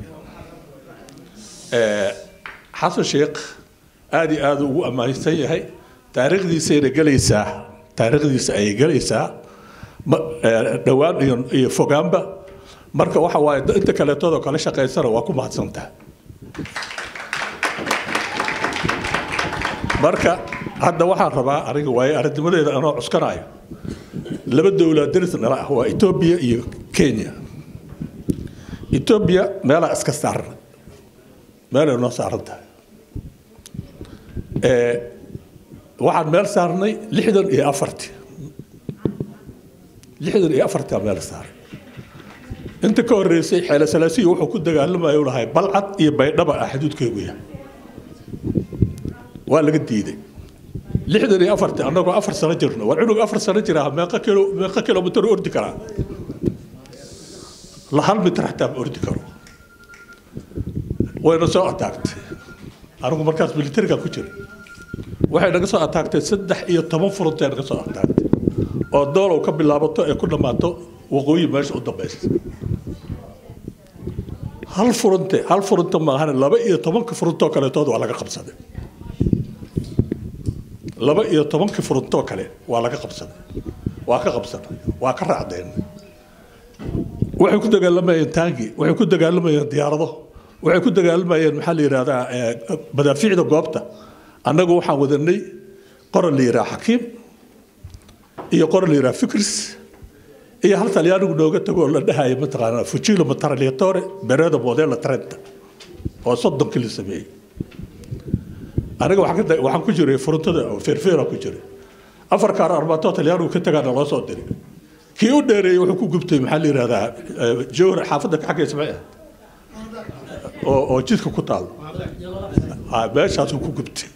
xasan sheekh aada iyo aada ugu ammaansan yahay taariikhdiisayna gelaysaa taariikhdiisa ayay gelaysaa dhowaan iyo iyo fogaanba marka waxa waaye inta kaleetoodo kala shaqaysana waa ku mahadsantaha marka hadda waxaan rabaa aniga waaye aragnimadeeda anoo cuskanayo laba dowlad daris nala ah waa etoobiya iyo kenya etoobiya meelaa iska saaran meelay noo saaran tahay waxaan meel saarnay lixdan iyo afartii lixdan iyo afartaa meel saaray inta ka horreysay xeele salaasiya wuxuu ku dagaalamayo lahay balcad iyo baydhaba ah xuduudkeegu yahay waa laga diiday lixdan iyo afartii annagoo afar sano jirno war cunug afar sano jiraa meeqa kilo meeqa kilomitir ordi karaa la hal mitir xataa ma ordi karo wayna soo ataagtay anigu markaas militariga ku jira waxay naga soo ataagtay saddex iyo toban furuntay naga soo ataagtay oo doolow ka bilaabato ee ku dhammaato waqooyi meesha u dambaysa hal furunte hal furunte maahane laba iyo tobanka furuntoo kaleetood waa laga qabsaday laba iyo tobanka furuntoo kale waa laga qabsaday waa ka qabsanay waa ka raacdeen waxay ku dagaalamayeen taangi waxay ku dagaalamayeen diyaarado waxay ku dagaalamayeen maxaa la yidhahdaa madaafiicda goobta annagu waxaan wadanay qoran la yidhaha xakiim iyo qoran la yidhaha fikris iyo hal talyaanigu nooga tagoo la dhahaya mataqaanaa fujilo mataraliatore beredo modela trenta oo soddonkii la sameeyey aniga waxaan ku jiray furuntada feerfeera ku jiray afar kaar arbaatoo talyaanigu ka tagaana loo soo diray kii u dheereeyey wuxuu ku gubtay maxaa la yidhahdaa jowhar xaafadda ka xaggaysa may ah oo oo jidka ku taal meeshaasuu ku gubtay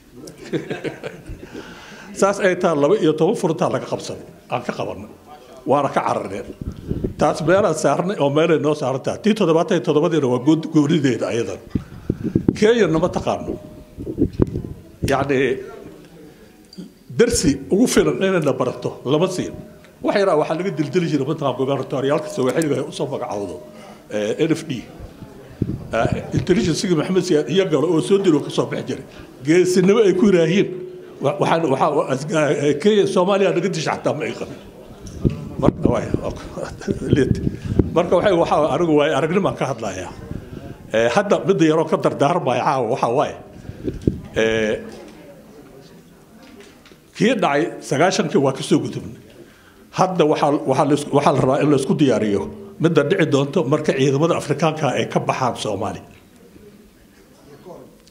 saas ay tahay laba iyo toban furuntaa laga qabsaday aan ka qabanay waana ka cararneen taas meelaan saarnay oo meelay noo saaran tahay tii toddobaatan iyo toddobadiina waa goonideeda ayadan kenya nama taqaano yacni darsi ugu filan inayna barato lama siin wax yaraa waxaa laga dildili jiray mataqaan gobernatoriyaalka sooxiliga ay usoo magacawdo n f d intelligencegii maxamed siyaad iyo galo oo soo diro kasoo bixi jiray geesinimo ay ku yiraahiin waxaan waxaa kenya soomaaliya naga disha xataa ma ay qabin marka waxay waxaa anigu waay aragnimaan ka hadlayaa hadda midda yaroo ka dardaarmaya caawa waxaa waaye kii dhacay sagaashankii waa kasoo gudubnay hadda waxaa waxaa la rabaa in laysku diyaariyo midda dhici doonto marka ciidamada afrikaanka ay ka baxaan soomaaliya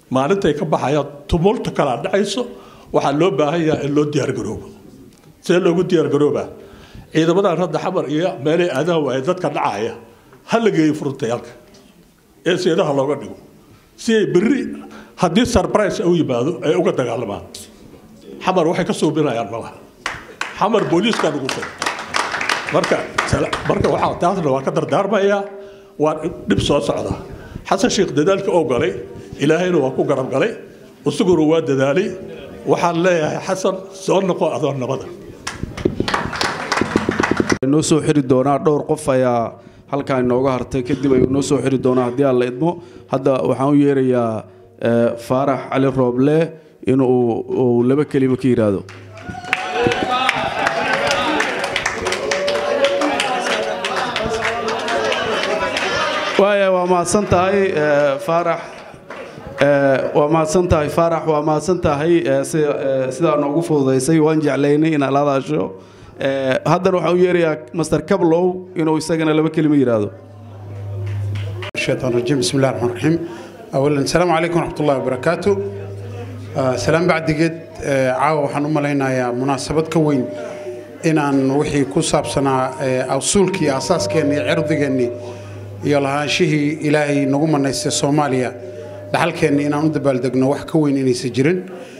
maalintay ka baxayaan tumulta kalaa dhacayso waxaa loo baahan yahay in loo diyaargaroobo see loogu diyaargaroobaa ciidamadan hadda xamar iyo meelay aadaha waaya dadka dhacaya ha la geeyo furutayaalka ee seedaha looga dhigo si ay berri haddii surprise u yimaado ay uga dagaalamaan xamar waxay ka suubinayaan malaha xamar booliiskaa ugu filan marka marka waxaa taasna waa ka dardaarmayaa waa dhib soo socda xasan sheekh dadaalka oo galay ilaahayna waa ku garab galay isaguna waa dadaalay waxaan leeyahay xasan soo noqo adoo nabada noo soo xiri doonaa dhowr qof ayaa halkaa inooga hartay kadib ayuu noo soo xiri doonaa haddii aan la idmo hadda waxaan u yeerayaa faarax cali rooble inuu uu laba kelimo ka yidhaahdo waaya waa mahadsan tahay faarax waa mahadsan tahay faarax waa mahadsan tahay sidaa noogu fududaysay waan jeclaynay inaad la hadaasho haddana waxaan u yeerayaa master kablow inuu isagana laba kelimo yidhaahdo الشيطان الرجيم بسم الله الرحمن الرحيم اولا السلام عليكم ورحمه الله وبركاته سلام بعد قد caawa waxaan u malaynayaa munaasabad ka weyn inaan wixii ku saabsanaa awsuulkii aasaaskeenni iyo cirdigeennii iyo lahaanshihii ilaahay nagu manaystay soomaaliya dhaxalkeenni inaan u dabaaldegno wax ka weyn inaysan jirin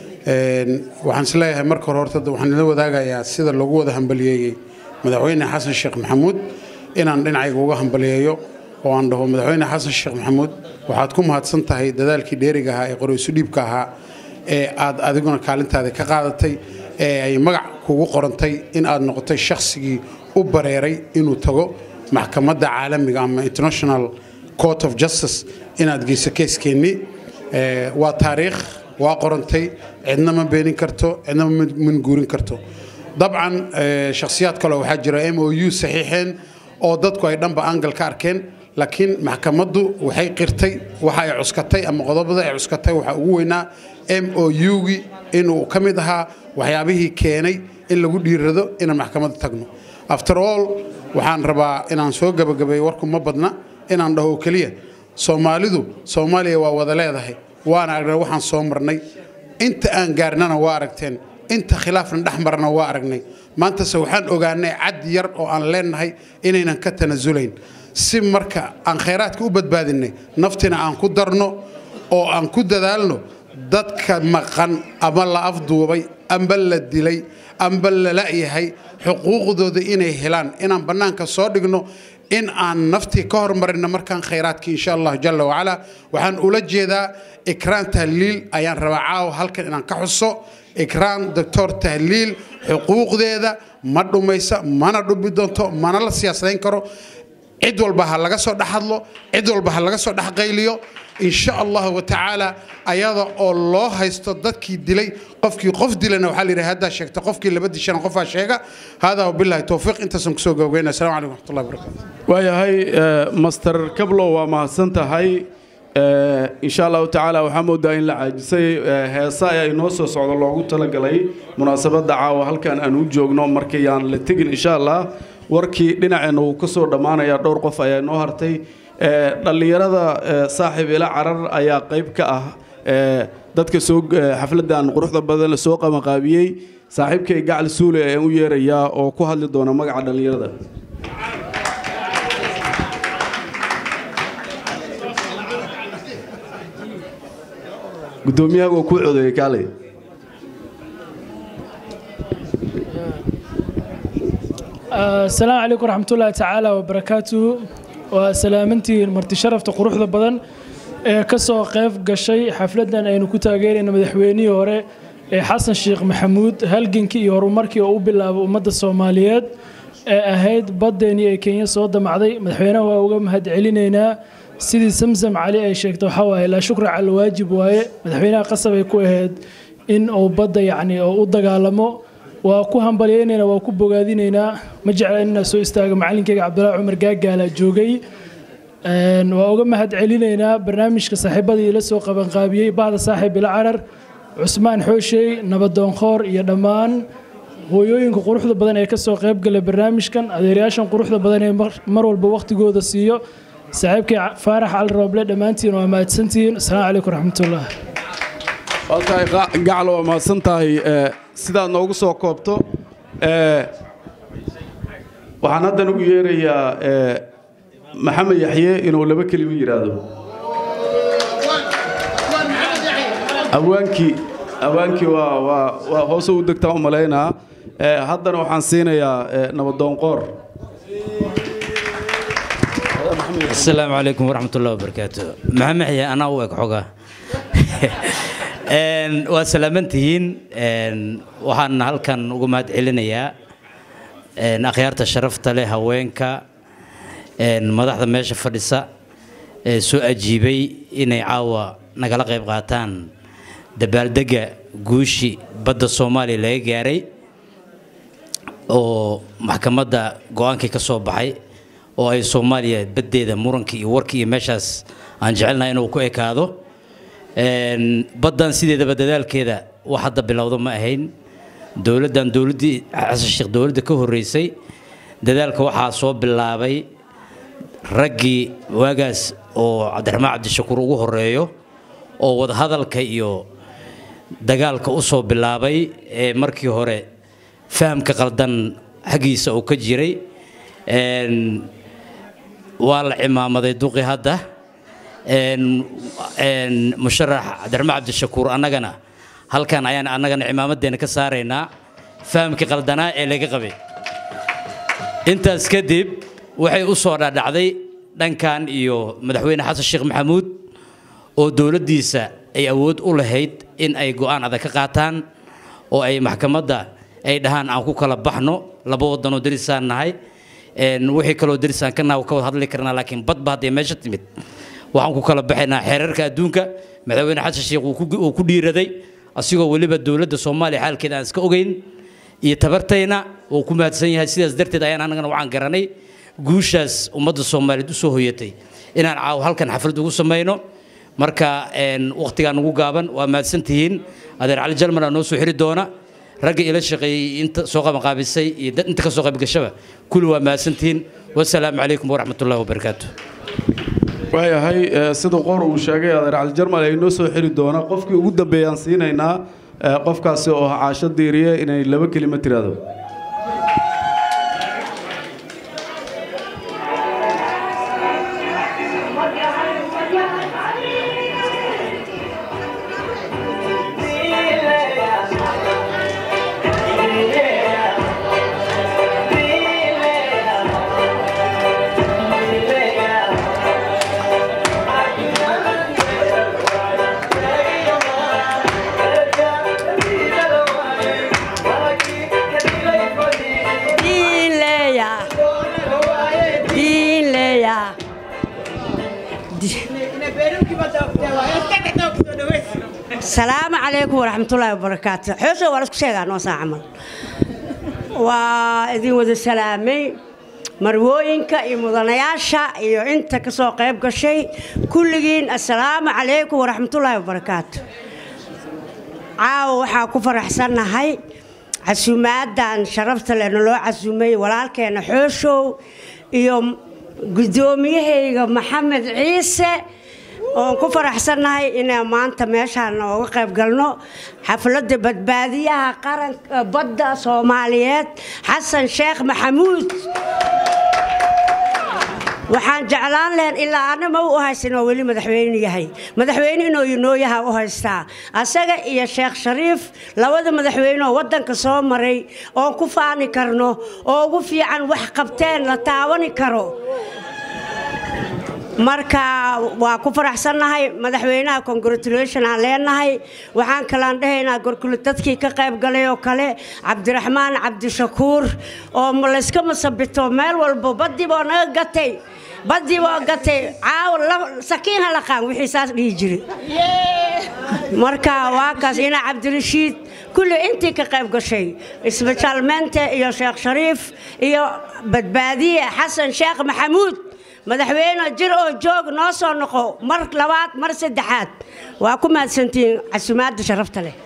waxaan isleeyahay marka hore horta waxaan ila wadaagayaa sida loogu wada hambaliyeeyey madaxweyne xasan sheekh maxamuud inaan dhinacayga uga hambaliyeeyo oo aan dhaho madaxweyne xasan sheekh maxamuud waxaad ku mahadsan tahay dadaalkii dheeriga ahaa ee qoraysu dhiibka ahaa ee aad adiguna kaalintaada ka qaadatay ee ay magac kugu qorantay in aad noqotay shakhsigii u bareeray inuu tago maxkamadda caalamiga ama international court of justice inaad geyso keeskeenni waa taariikh waa qorantay cidna ma beenin karto cidna ma minguurin karto dabcan shakhsiyaad kale waxaa jira m o u saxiixeen oo dadku ay dhanba angal ka arkeen laakiin maxkamaddu waxay qirtay waxa ay cuskatay ama qodobada ay cuskatay waxaa ugu weynaa m o u-gi inuu ka mid ahaa waxyaabihii keenay in lagu dhiirado inaan maxkamadda tagno after all waxaan rabaa inaan soo gabagabeeyo warku ma badna inaan dhaho keliya soomaalidu soomaaliya waa wada leedahay waana aragnay waxaan soo marnay inta aan gaarnana waa aragteen inta khilaafna dhex marna waa aragnay maantase waxaan ogaanay cad yar oo aan leenahay inaynan ka tanasulayn si marka aan khayraadka u badbaadinay naftina aan ku darno oo aan ku dadaalno dadka maqan ama la afduubay amba la dilay amba la la'yahay xuquuqdooda inay helaan inaan bannaanka soo dhigno in aan naftii ka hormarino markaan khayraadkii insha allah jalla wacala waxaan ula jeedaa ikraan tahliil ayaan rabaa caawa halkan inaan ka xuso ikraan doctor tahliil xuquuqdeeda ma dhumaysa mana dhubi doonto mana la siyaasadayn karo cid walba ha laga soo dhex hadlo cid walba ha laga soo dhex qayliyo insha allahu watacaala ayada oo loo haysto dadkii dilay qofkii qof dilana waxaa la yidhi haddaa sheegta qofkii laba dishana qofaa sheega haadaa wabillahi towfiiq intaasaan kusoo gabagaynaya assalamu calaykum waraxmatullahi wabarakaatu waayahay master kablo waa mahadsan tahay insha allahu tacaala waxaa moodaa in la caajisay heesa ayaa inoo soo socda loogu talagalay munaasabadda caawa halkan aan u joogno markayaan la tegin insha allah warkii dhinaceenna wuu ka soo dhammaanayaa dhowr qof ayaa inoo hartay dhallinyarada saaxiib ila carar ayaa qayb ka ah dadka soo xafladdan quruxda badan soo qamaqaabiyey saaxiibkay gacal suule ayaan u yeerayaa oo ku hadli doona magaca dhallinyarada gudoomiyaha waa ku codeeyey kaalay asalaamu calaykum waraxmatullaahi tacaala wabarakaatuhu waa salaamantihiin marti sharafta quruxda badan ee ka soo qayb gashay xafladdan aynu ku taageerayna madaxweynihii hore ee xasan sheekh maxamuud halgankii iyo horumarkii oo u bilaabay ummadda soomaaliyeed ee ahayd baddeenii ee kenya soo damacday madaxweynaha waa uga mahad celinaynaa sidii samsam cali ay sheegtay waxaa waaye laa shukra cala waajib waaye madaxweynaha qasab ay ku ahayd in uu badda yacni oo u dagaalamo waa ku hambalyaynaynaa waa ku bogaadinaynaa ma jecla inaa soo istaago macalinkeyga cabdulaahi cumar gaagaala joogay waa uga mahad celinaynaa barnaamijka saaxiibadii ila soo qabanqaabiyey bahda saaxiib ila carar cusmaan xooshey nabadoonkoor iyo dhammaan hooyooyinka quruxda badan ee kasoo qaybgala barnaamijkan adeerayaashan quruxda badan ee mar walba wakhtigooda siiyo saaxiibkay faarax cali rooble dhammaantiin waa mahadsantihiin asalaamu calaykum raxmatullah waa tahay qa- gaclo waa mahadsan tahay ee, sidaad noogu soo koobto ee, waxaan haddan ugu yeerayaa ee, maxamed yaxye inuu laba kelimo yidhaahdo awaankii awaankii waa waa waa hoose u degtaa u malaynaa ee, haddana waxaan siinayaa ee, nabadoon qoor السلام عليكم ورحمة الله وبركاته محمد حيا أنا وك حقا een waa salaamantihiin een waxaan halkan uga mahad celinayaa een akhyaarta sharafta leh haweenka een madaxda meesha fadhisa ee soo ajiibay inay caawa nagala qayb qaataan dabaaldega guushi badda soomaaliya laga gaaray oo maxkamadda go-aankii ka soo baxay oo ay soomaaliya baddeeda murankii iyo warkii iyo meeshaas aan jecelnahay inuu ku ekaado Een, baddan sideedaba dadaalkeeda wax hadda bilowda ma ahayn dowladdan dowladdii xasan sheekh dowladda ka horreysay dadaalka waxaa soo bilaabay raggii waagaas oo cabdiraxmaan cabdishakuur ugu horeeyo oo wadahadalka iyo dagaalka u soo bilaabay ee markii hore fahamka qaldan xaggiisa uu ka jiray Een, waa la cimaamaday duqi hadda een een musharax cabdiraxmaan cabdishakuur annagana halkan ayaan annagana cimaamadeena ka saaraynaa fahamkii qaldanaa ee laga qabay intaas kadib waxay u soo dhadhacday dhankan iyo madaxweyne xasan sheekh maxamuud oo dowladdiisa ay awood u lahayd in ay go'aan adag ka qaataan oo ay maxkamadda ay dhahaan aan ku kala baxno laba waddanoo derisaan nahay een wixii kaloo derisaan ka nahay ka wada hadli karnaa laakiin badba hadday meesha timid waxaan ku kala baxaynaa xeerarka adduunka madaxweyne xasan sheekh uu ku- uu ku dhiiraday asigoo weliba dowladda soomaaliya xaalkeeda aan iska ogeyn iyo tabartayna uu ku mahadsan yahay sidaas darteed ayaan annagana waxaan garanay guushaas ummadda soomaaliyeed u soo hoyatay inaan caawo halkan xaflad ugu samayno marka een, waqtigaan ugu gaaban waa mahadsan tihiin adeer cali jalman aa noo soo xiri doona ragga ila shaqeeyey inta soo qabanqaabisay iyo dad inta ka soo qaybgashaba kulli waa mahadsan tihiin wasalaamu calaykum waraxmat ullahi wabarakaatu waayahay ee, sida qor uu sheegay adeer cali jarmal ay noo soo xiri doona qofkii ugu dambeeyaan siinaynaa ee, qofkaasi oo ah caasho diiriye inay laba kelimo tiraahdo Dileya. Dileya. salaamu calaykum waraxmatullaahi wabarakaatu xoosha waa lasku sheegaa noo saa camal waa idin wada salaamay marwooyinka iyo mudanayaasha iyo inta ka soo qayb gashay kulligiin assalaamu calaykum waraxmatullaahi wabarakaatu caawa waxaa ku faraxsannahay casuumaadan sharafta leh naloo casuumay walaalkeena xooshow iyo guddoomiyahayga maxamed ciise oon ku faraxsannahay inaan maanta meeshaan nooga qayb galno xafladda badbaadiyaha qaranka badda soomaaliyeed xasan sheekh maxamuud waxaan jeclaan lahayn ilaa ana ma u haysan oo weli madaxweyne yahay madaxweyne inuu inooyaha u haystaa asaga iyo sheekh shariif labada madaxweyne oo waddanka soo maray oon ku faani karno oo ugu fiican wax qabteen la taawani karo marka waa ku faraxsannahay madaxweynaha congratulation aan leenahay waxaan kalaan dhahaynaa gorkule dadkii ka qayb galay oo kale cabdiraxmaan cabdishakuur oo layska masabito meel walbo badiboo naga gatay badiboo gatay caaw sakiin halaqaan wixii saas dhihi jiray marka waa kaas ina cabdirashiid kulli intii ka qayb gashay isbitaalmeente iyo sheekh shariif iyo badbaadiye xasan sheekh maxamuud madaxweyne jir oo joog noo soo noqo mar labaad mar saddexaad waa ku mahadsantihiin casumaadda sharafta leh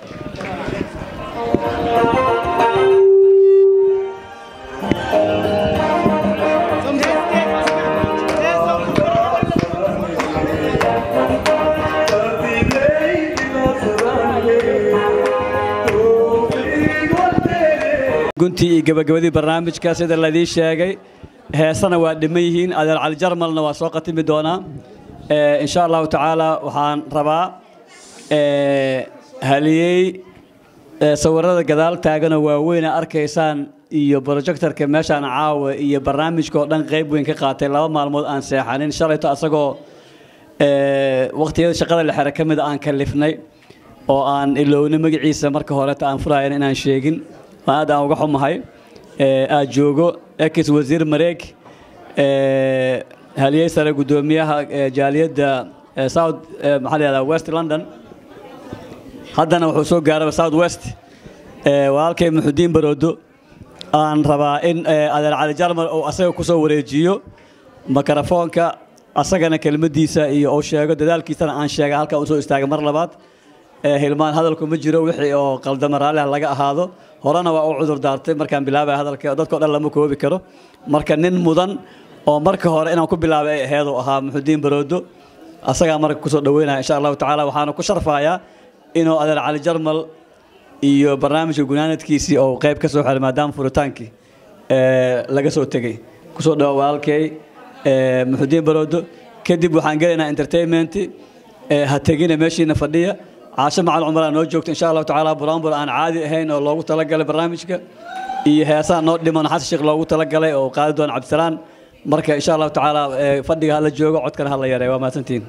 guntii iyo gebagabadii barnaamijka sida laydii sheegay heesana waa dhiman yihiin adeer cali jarmalna waa soo qatimi doonaa Eh, insha allahu tacaala waxaan rabaa eh, haliyey eh, sawirada gadaal taagana waaweyn aa arkaysaan iyo projectorka meeshaan caawa iyo barnaamijka oo dhan qayb weyn ka qaatay laba maalmood aan seexanin shalayto asagoo eh, waqtiyada shaqada la xere ka mida aan kalifnay oo aan ilowna magaciisa marka horeta aan furayan inaan sheegin waan aad aan uga xumahay Eh, aad joogo ex wasiir mareeg eh, haliyey sare guddoomiyaha eh, jaaliyadda eh, south eh, maxaa la yihahdaa west london haddana wuxuu soo gaaraba south west eh, walaalkay muxudiin baroodo aan rabaa in eh, adeer cali jarmal uu asaga kusoo wareejiyo makarafoonka asagana kelmadiisa iyo uu sheego dadaalkiisana aan sheega halkan usoo istaagay mar labaad Eh, hilmaan hadalku ma jiro wixii oo qaldama raalliha laga ahaado horena waa u cudur daartay markaan bilaabay hadalka dadkao dhan lama koobi karo marka nin mudan oo marka hore inaan ku bilaabay ay aheedu ahaa muxudiin baroodo asagaa marka kusoo dhaweynaya insha allahu tacaala waxaana ku sharfayaa inuu adeer cali jarmal iyo barnaamijka gunaanadkiisii oo qayb ka soo xiray maadaama furitaankii eh, laga soo tegey kusoo dhawa walaalkay eh, muxudiin baroodo kadib waxaan gelaynaa entertainment eh, ha tegina meeshiina fadhiya caasho macal cumar aa noo joogto insha allahu tacaala buraanbur aan caadi ahayn oo loogu talagalay barnaamijka iyo heesaa noo dhiman xasan sheekh loogu talagalay oo qaadi doona cabdisalaan marka insha allahu tacaala eh, fadhiga hala joogo codkana hala yareeyo waa mahadsantihiin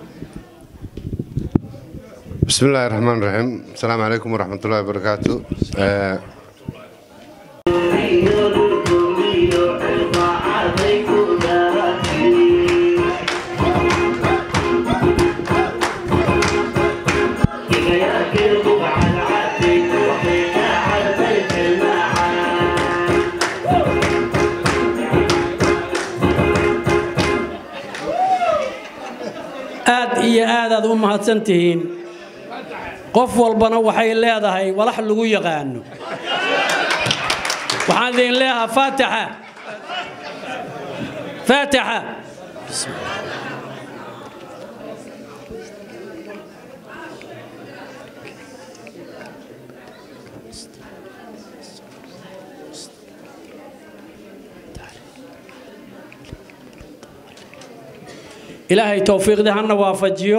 بسم الله الرحمن الرحيم السلام عليكم ورحمة الله وبركاته آه، aad iyo aadaad u mahadsan tihiin qof walbana waxay leedahay walax lagu yaqaano waxaan idin leeyahaa faatixa faatixa ilaahay towfiiqdii hana waafajiyo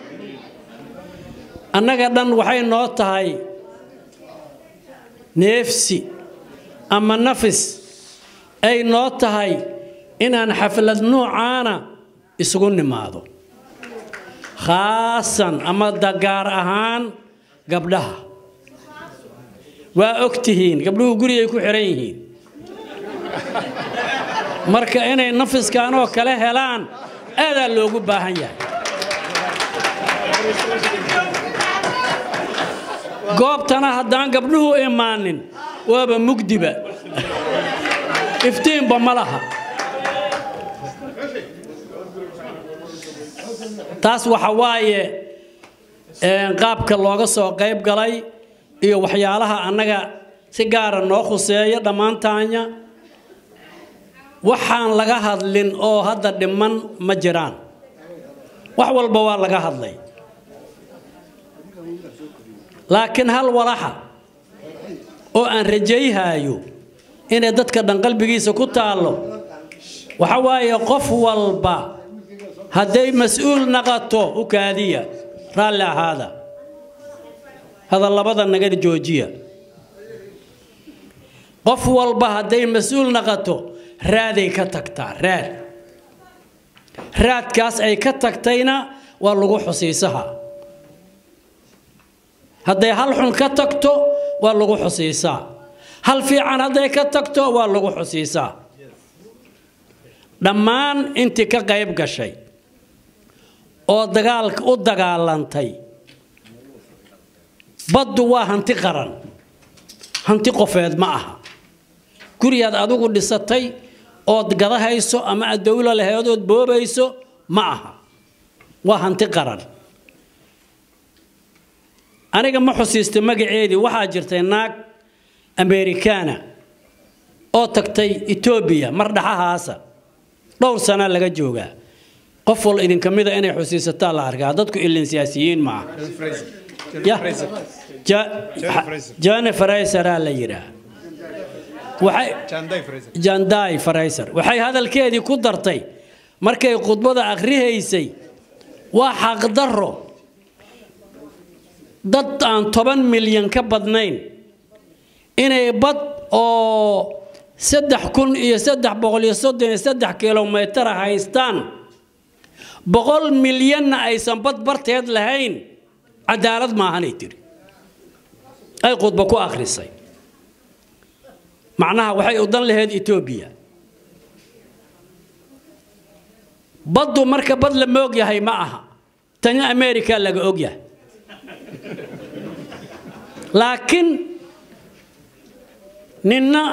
annaga dhan waxay noo tahay neefsi ama nafis ay noo tahay inaan xaflad nuucaana isugu nimaado khaasan ama dagaar ahaan gabdhaha waa og tihiin gabdhuhu gurigay ku xihan yihiin marka inay nafiskanoo kale helaan aadaa loogu baahan yahay goobtana haddaan gabdhuhu imaanin waaba mugdiba iftiinba ma laha taas waxa waaye qaabka looga soo qayb galay iyo waxyaalaha annaga si gaara noo khuseeya dhammaantaanya waxaan laga hadlin oo hadda dhiman ma jiraan wax walba waa laga hadlay laakiin hal walaxa oo aan rajayhaayo inay dadka dhan qalbigiisa ku taallo waxa waaye qof walba hadday mas-uul naqato u kaadiya raalli ahaada hadallabada naga joojiya qof walba hadday mas-uul naqato raaday ka tagtaa raad raadkaas ay ka tagtayna waa lagu xusiisaha hadday hal xun ka tagto waa lagu xusiisaa hal fiican hadday ka tagto waa lagu xusiisaa dhammaan intii ka qayb gashay oo dagaalka u dagaalantay baddu waa hanti qaran hanti qofeed ma aha guriyaad adigu dhisatay ood gadahayso ama aad dowlo lahayd ood boobayso ma aha waa hanti qaran aniga ma xusiista magaceedii waxaa jirtay naag amerikaana oo tagtay etoobiya mar dhaxahaasa dhowr sana laga joogaa qof wal idinka mida inay xusiisataa la arkaa dadku ilin siyaasiyiin ma aha jane fraysaraa la yidhaah waxay janday farayser waxay hadalkeedii ku dartay markay khudbada akhrihaysay waa xaqdarro dad aan toban milyan ka badnayn inay bad oo saddex kun iyo saddex boqol iyo soddon iyo saddex kilomitara haystaan boqol milyanna aysan bad barteed lahayn cadaalad maahanay tiri ay khudba ku akhrisay macnaha waxay u dan lahayd etoobiya baddu marka bad lama og yahay ma aha tani america laga og yahay laakiin ninna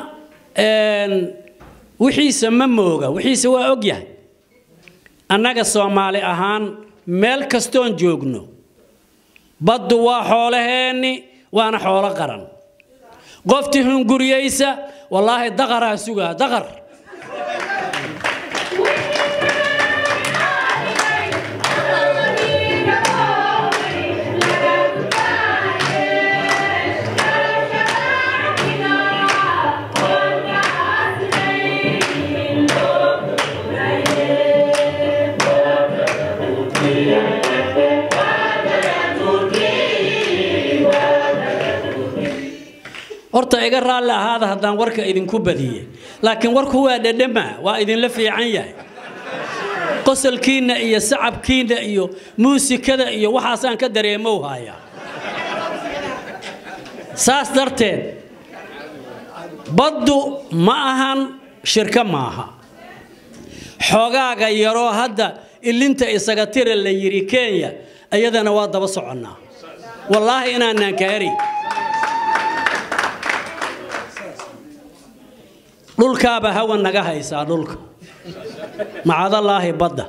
wixiisa ma mooga wixiisa waa og yahay annaga soomaali ahaan meel kastoon joogno baddu waa xoolaheenni waana xoolo qaran qoftii hunguriyeysa wallaahi daqaraa sugaa daqar horta iga raalli ahaada haddaan warka idinku badiyey laakiin warku waa dhedhama waa idinla fiican yahay qosolkiinna iyo sacabkiinna iyo muusikada iyo waxaasaan ka dareemow hayaa saas darteed baddu ma ahan shirko maaha xoogaaga yaroo hadda ilinta isaga tira la yidhi kenya iyadana waa daba soconnaa wallaahi inaanaan kaari dhulkaaba hawa naga haysaa dhulka macadallaahi badda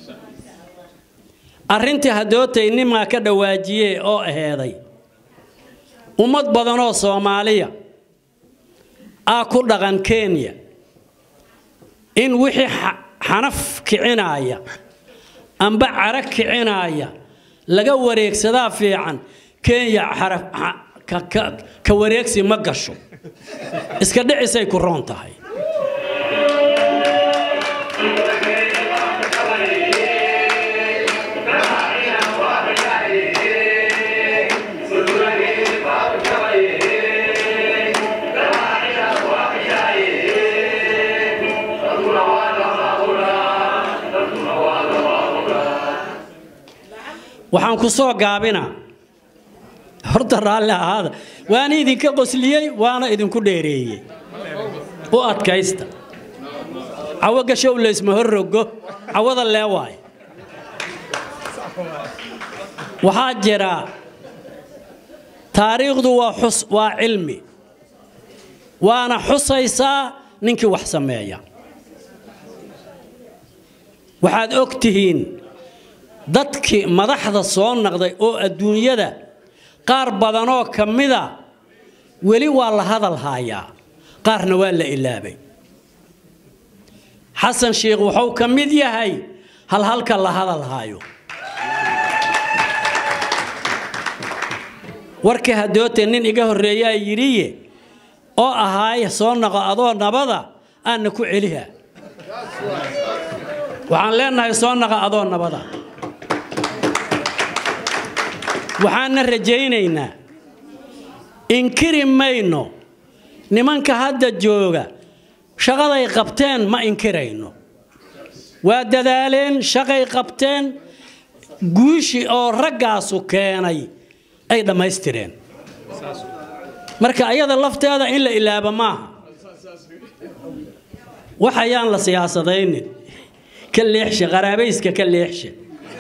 arrintii hadootay nimaa ka dhawaajiyee oo aheeday ummad badanoo soomaaliya aa ku dhaqan kenya in wixii xanaf kicinaaya amba cara kicinaaya laga wareegsadaa fiican kenya ka wareegsi ma gasho iska dhicisay ku roon tahay waxaan ku soo gaabinaa horta raalli ahaada waana idinka qosliyey waana idinku dheereeyey u adkaysta cawo gashow laysma horrogo cawada lee waay waxaa jira taariikhdu waa xus waa cilmi waana xusaysaa ninkii wax sameeya waxaad og tihiin dadkii madaxda soo naqday oo adduunyada qaar badanoo ka mida weli waa la hadal haayaa qaarna waa la ilaabay xasan sheikh wuxuu ka mid yahay halhalka la hadal haayo warkii hadootee nin iga horreeyaa yidhiye oo ahaay soo naqo adoo nabada aanna ku celiha waxaan leenahay soo naqa adoo nabada waxaanna rajaynaynaa inkiri mayno nimanka hadda jooga shaqaday qabteen ma inkirayno waa dadaaleen shaqay qabteen guushi oo raggaasu keenay ay dhammaystireen marka ayada lafteeda in la ilaaba maaha waxayaan la siyaasadaynin ka leexshe qaraabayska ka leexshe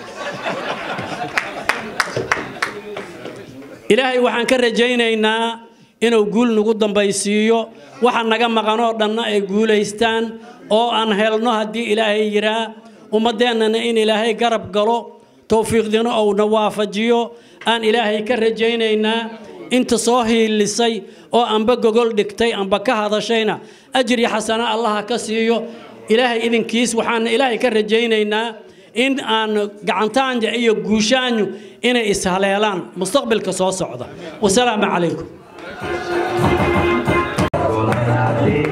ilaahay waxaan ka rajaynaynaa inuu guul nagu dambaysiiyo waxa naga maqanoo dhanna ay guulaystaan oo aan helno haddii ilaahay yiraa ummaddeennana in ilaahay garab galo towfiiqdina ouna waafajiyo aan ilaahay ka rajaynaynaa inta soo hiilisay oo amba gogol dhigtay amba ka hadashayna ajri xasana allaha ka siiyo ilaahay idinkiis waxaana ilaahay ka rajaynaynaa in aan gacantaanja iyo guushaanyu inay ishaleelaan mustaqbalka soo socda wasalaamu calaykum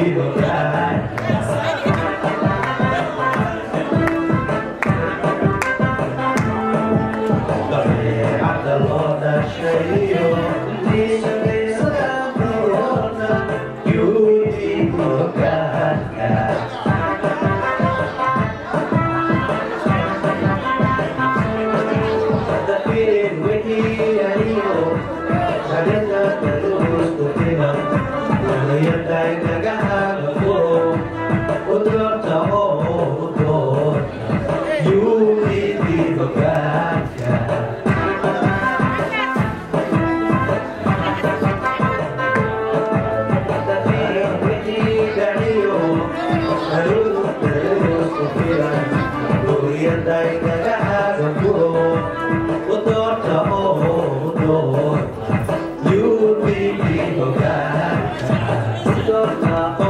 You be the guy.